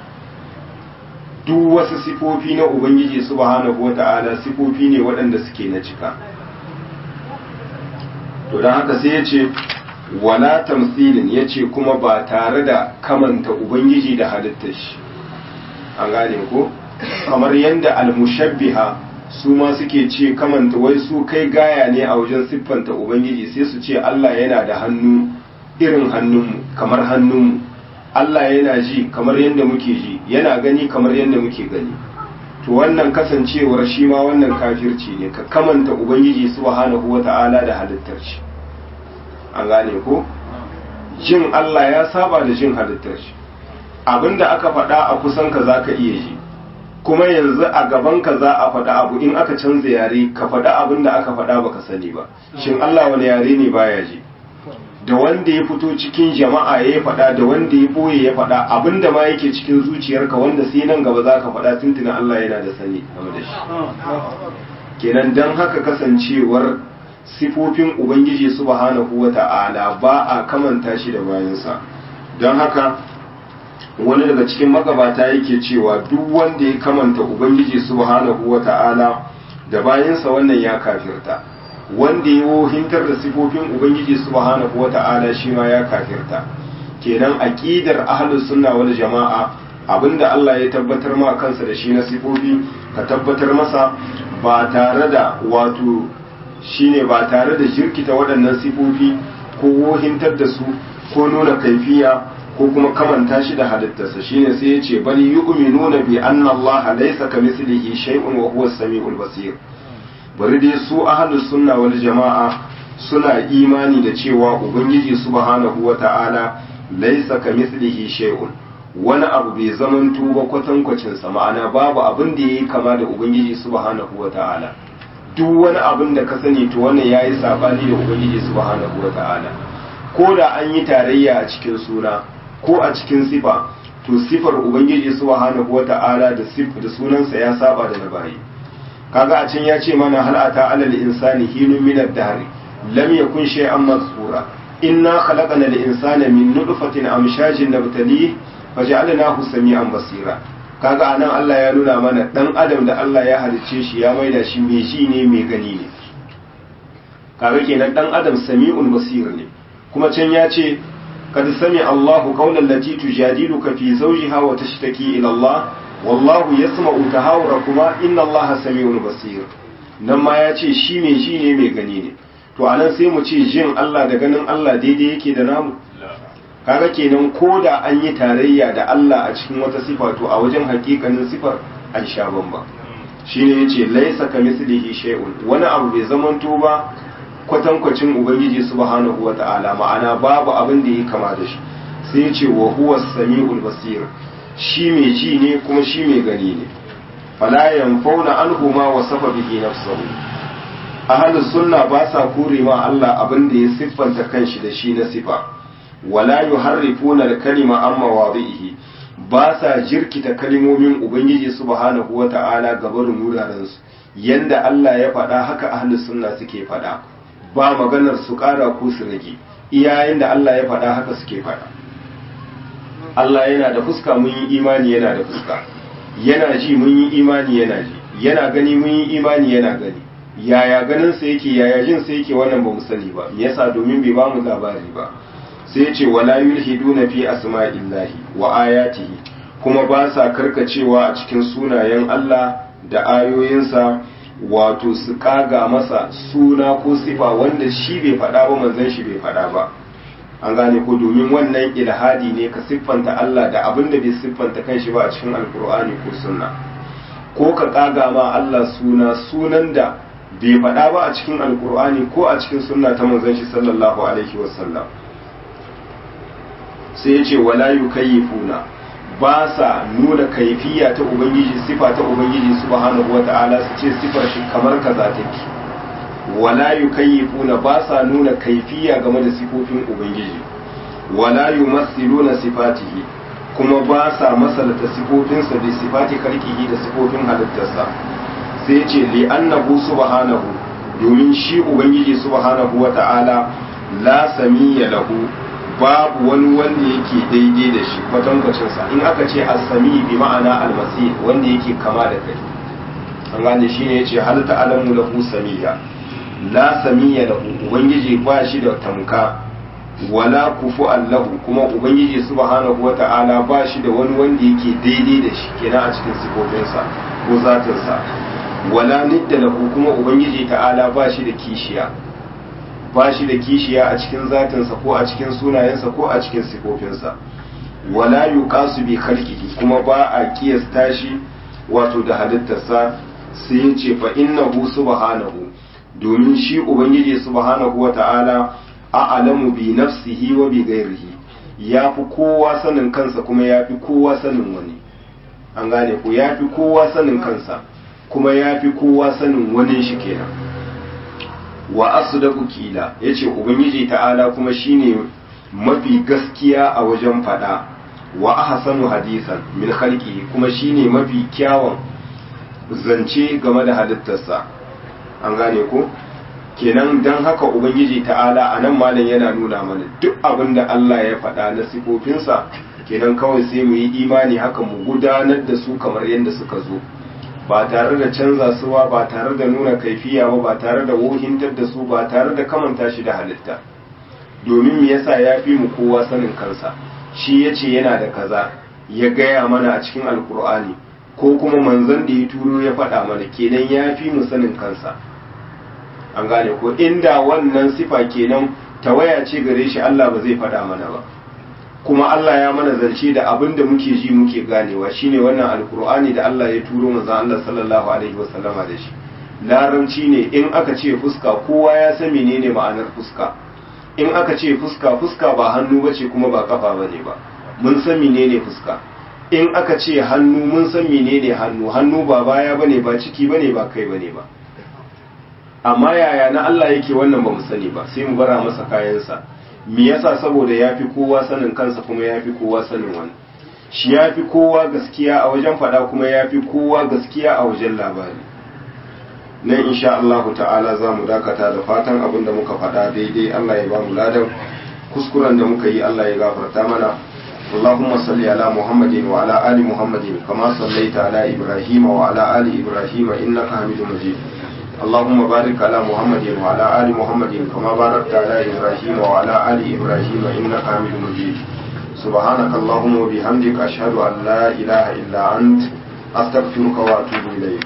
duk wasu sifofi na ubangiji subhanahu wata'ala sifofi ne waɗanda suke na cika to don haka sai ya ce wala tamsilin ya ce kuma ba tare da kamanta ubangiji da halittar shi an gane ko kamar yadda almushabbiha su ma suke ce kamanta wai su kai gaya ne a wajen siffanta ubangiji sai su ce Allah yana da hannu irin hannunmu kamar hannunmu Allah yana ji kamar yadda muke ji yana gani kamar yadda muke gani to wannan kasancewar shi ma wannan kafirci ne ka kamanta ubangiji subhanahu wata'ala da halittar shi an gane ko jin Allah ya saba da jin halittar shi abinda aka faɗa a kusan ka zaka iya ji kuma yanzu a gaban ka za a faɗa abu in aka canza yare ka faɗa abin da aka faɗa baka sani ba shin Allah wani yare ne baya ji da wanda ya fito cikin jama'a ya faɗa da wanda ya boye ya faɗa abin da ma yake cikin zuciyarka wanda sai nan gaba za ka faɗa tuntunan Allah yana da sani game da shi kenan dan haka kasancewar sifofin ubangiji subhanahu wata'ala ba a kamanta shi da bayansa don haka wani daga cikin magabata yake cewa duk wanda ya kamanta ubangiji subhanahu wata'ala da bayansa wannan ya kafirta wanda ya wohintar da sifofin ubangiji subhanahu wata'ala shi ma ya kafirta kenan aqidar ahlus sunna wal jama'a abinda Allah ya tabbatar ma kansa da shi na sifofi ka tabbatar masa ba tare da wato shine ba tare da jirkita waɗannan sifofi ko wohintar da su ko nuna kaifiya ko kuma kamanta shi da halittarsa shine sai ya ce bal yu'minuna bi anna Allah laysa kamithlihi shay'un wa huwa as-sami'ul basir bari dai su ahlus sunna wal jama'a suna imani da cewa ubangiji subhanahu wata'ala laysa kamithlihi shay'un wani abu bai zaman tuba kwatankwacin sa ma'ana babu abin da yayi kama da ubangiji subhanahu wata'ala duk wani abin da ka sani to wannan yayi sabani da ubangiji subhanahu wata'ala ko da an yi tarayya a cikin suna ko a cikin sifa to sifar ubangiji subhanahu wata'ala da sif da sunansa ya saba da na bayi kaga a can ya ce mana hal ata alal insani hinun min ad-dahr lam yakun shay'an mazkura inna khalaqna al-insana min nutfatin amshajin nabtalihi faj'alnahu sami'an basira kaga anan Allah ya nuna mana dan adam da Allah ya halicce shi ya maida shi mai ji ne mai gani ne kaga kenan dan adam sami'un basir ne kuma can ya ce قد سمع الله قول التي تجادلك في زوجها وتشتكي إلى الله والله يسمع تهاوركما إن الله سميع بصير nan ma ya ce shi mai shi ne mai gani ne to anan sai mu ce jin Allah da ganin Allah daidai yake da namu kaga kenan ko da an yi tarayya da Allah a cikin wata sifa to a wajen hakikanin sifar an sha bamba shine yace laisa kamislihi shay'un wani abu bai zamanto ba kwatankwacin ubangiji subhanahu wata'ala ma'ana babu abin da ya kama da shi sai yace wa huwa samiul basir shi mai ji ne kuma shi mai gani ne fala yanfauna anhu ma wasafa bihi nafsuhu ahlus sunna ba sa kore ma Allah abin da ya siffanta kanshi da shi na sifa wala yuharrifuna al-kalima an mawadihi ba sa jirkita kalimomin ubangiji subhanahu wata'ala gabarin wuraren su yanda Allah ya faɗa haka ahlus sunna suke faɗa ba maganar su ƙara ko su rage iyayen da Allah ya faɗa haka suke faɗa Allah yana da fuska mun yi imani yana da fuska yana ji mun yi imani yana ji yana gani mun yi imani yana gani yaya ganin sa yake yaya jin sa yake wannan ba mu sani ba me yasa domin bai ba mu labari ba sai ya ce wala yulhiduna fi asma'illahi wa ayatihi kuma ba sa karkacewa a cikin sunayen Allah da ayoyinsa wato su kaga masa suna ko sifa wanda shi bai faɗa ba manzon shi bai faɗa ba an gane ko domin wannan ilhadi ne ka siffanta Allah da abin da bai siffanta kanshi ba a cikin alkur'ani ko sunna ko ka kaga ma Allah suna sunan da bai faɗa ba a cikin alkur'ani ko a cikin sunna ta manzon shi sallallahu alaihi wasallam sai ya ce wala yukayyifuna ba sa nuna kaifiya ta ubangiji sifa ta ubangiji subhanahu wata'ala su ce sifar shi kamar kaza take wala yukayyifuna ba sa nuna kaifiya game da sifofin ubangiji wala yumassiluna sifatihi kuma ba sa masalata sifofinsa bi sifati kalkihi da sifofin halittarsa sai ce li annahu subhanahu domin shi ubangiji subhanahu wata'ala la samiyya lahu babu wani wanda yake daidai da shi kwatankwacinsa in aka ce as-sami bi ma'ana al-masih wanda yake kama da kai an gane shine yace hal ta'lamu lahu samiyya la samiyya lahu ubangiji ba shi da tamka wala kufu allahu kuma ubangiji subhanahu wata'ala ba shi da wani wanda yake daidai da shi kenan a cikin sifofinsa ko zatinsa wala nidda lahu kuma ubangiji ta'ala ba shi da kishiya ba shi da kishiya a cikin zatinsa ko a cikin sunayensa ko a cikin sifofinsa wala yuqasu bi khalqihi kuma ba a kiyasta shi wato da halittarsa sai ya ce fa innahu subhanahu domin shi ubangiji subhanahu wata'ala a'lamu bi nafsihi wa bi ghairihi ya fi kowa sanin kansa kuma ya fi kowa sanin wani an gane ko ya fi kowa sanin kansa kuma ya fi kowa sanin wani shi kenan wa asdaqu kila yace ubangiji ta'ala kuma shine mafi gaskiya a wajen fada wa ahsanu hadisan min khalqi kuma shine mafi kyawun zance game da halittarsa an gane ko kenan dan haka ubangiji ta'ala anan malam yana nuna mana duk abin da Allah ya faɗa na sifofinsa kenan kawai sai mu yi imani haka mu gudanar da su kamar yadda suka zo ba tare da canza su ba ba tare da nuna kaifiya ba ba tare da wohintar da su ba tare da kamanta shi da halitta domin me yasa ya fi mu kowa sanin kansa shi ya ce yana da kaza ya gaya mana a cikin alkur'ani ko kuma manzon da ya turo ya faɗa mana kenan ya fi mu sanin kansa an gane ko inda wannan sifa kenan tawaya ce gare shi Allah ba zai faɗa mana ba kuma Allah ya mana zance da abin da muke ji muke ganewa shine wannan alkur'ani da Allah ya turo manzon Allah sallallahu alaihi wasallama da shi larabci ne in aka ce fuska kowa ya san menene ma'anar fuska in aka ce fuska fuska ba hannu bace kuma ba kafa bane ba mun san menene fuska in aka ce hannu mun san menene hannu hannu ba baya bane ba ciki bane ba kai bane ba amma yaya na Allah yake wannan ba mu sani ba sai mu bara masa kayansa me yasa saboda ya fi kowa sanin kansa kuma ya fi kowa sanin wani shi ya fi kowa gaskiya a wajen faɗa kuma ya fi kowa gaskiya a wajen labari nan insha Allah ta'ala za mu dakata da fatan abin da muka faɗa daidai Allah ya ba mu ladan kuskuren da muka yi Allah ya gafarta mana اللهم صل على محمد وعلى آل محمد كما صليت على إبراهيم وعلى آل إبراهيم إنك حميد مجيد اللهم بارك على محمد وعلى آل محمد كما باركت على إبراهيم وعلى آل إبراهيم إنك حميد مجيد سبحانك اللهم وبحمدك أشهد أن لا إله إلا أنت أستغفرك وأتوب إليك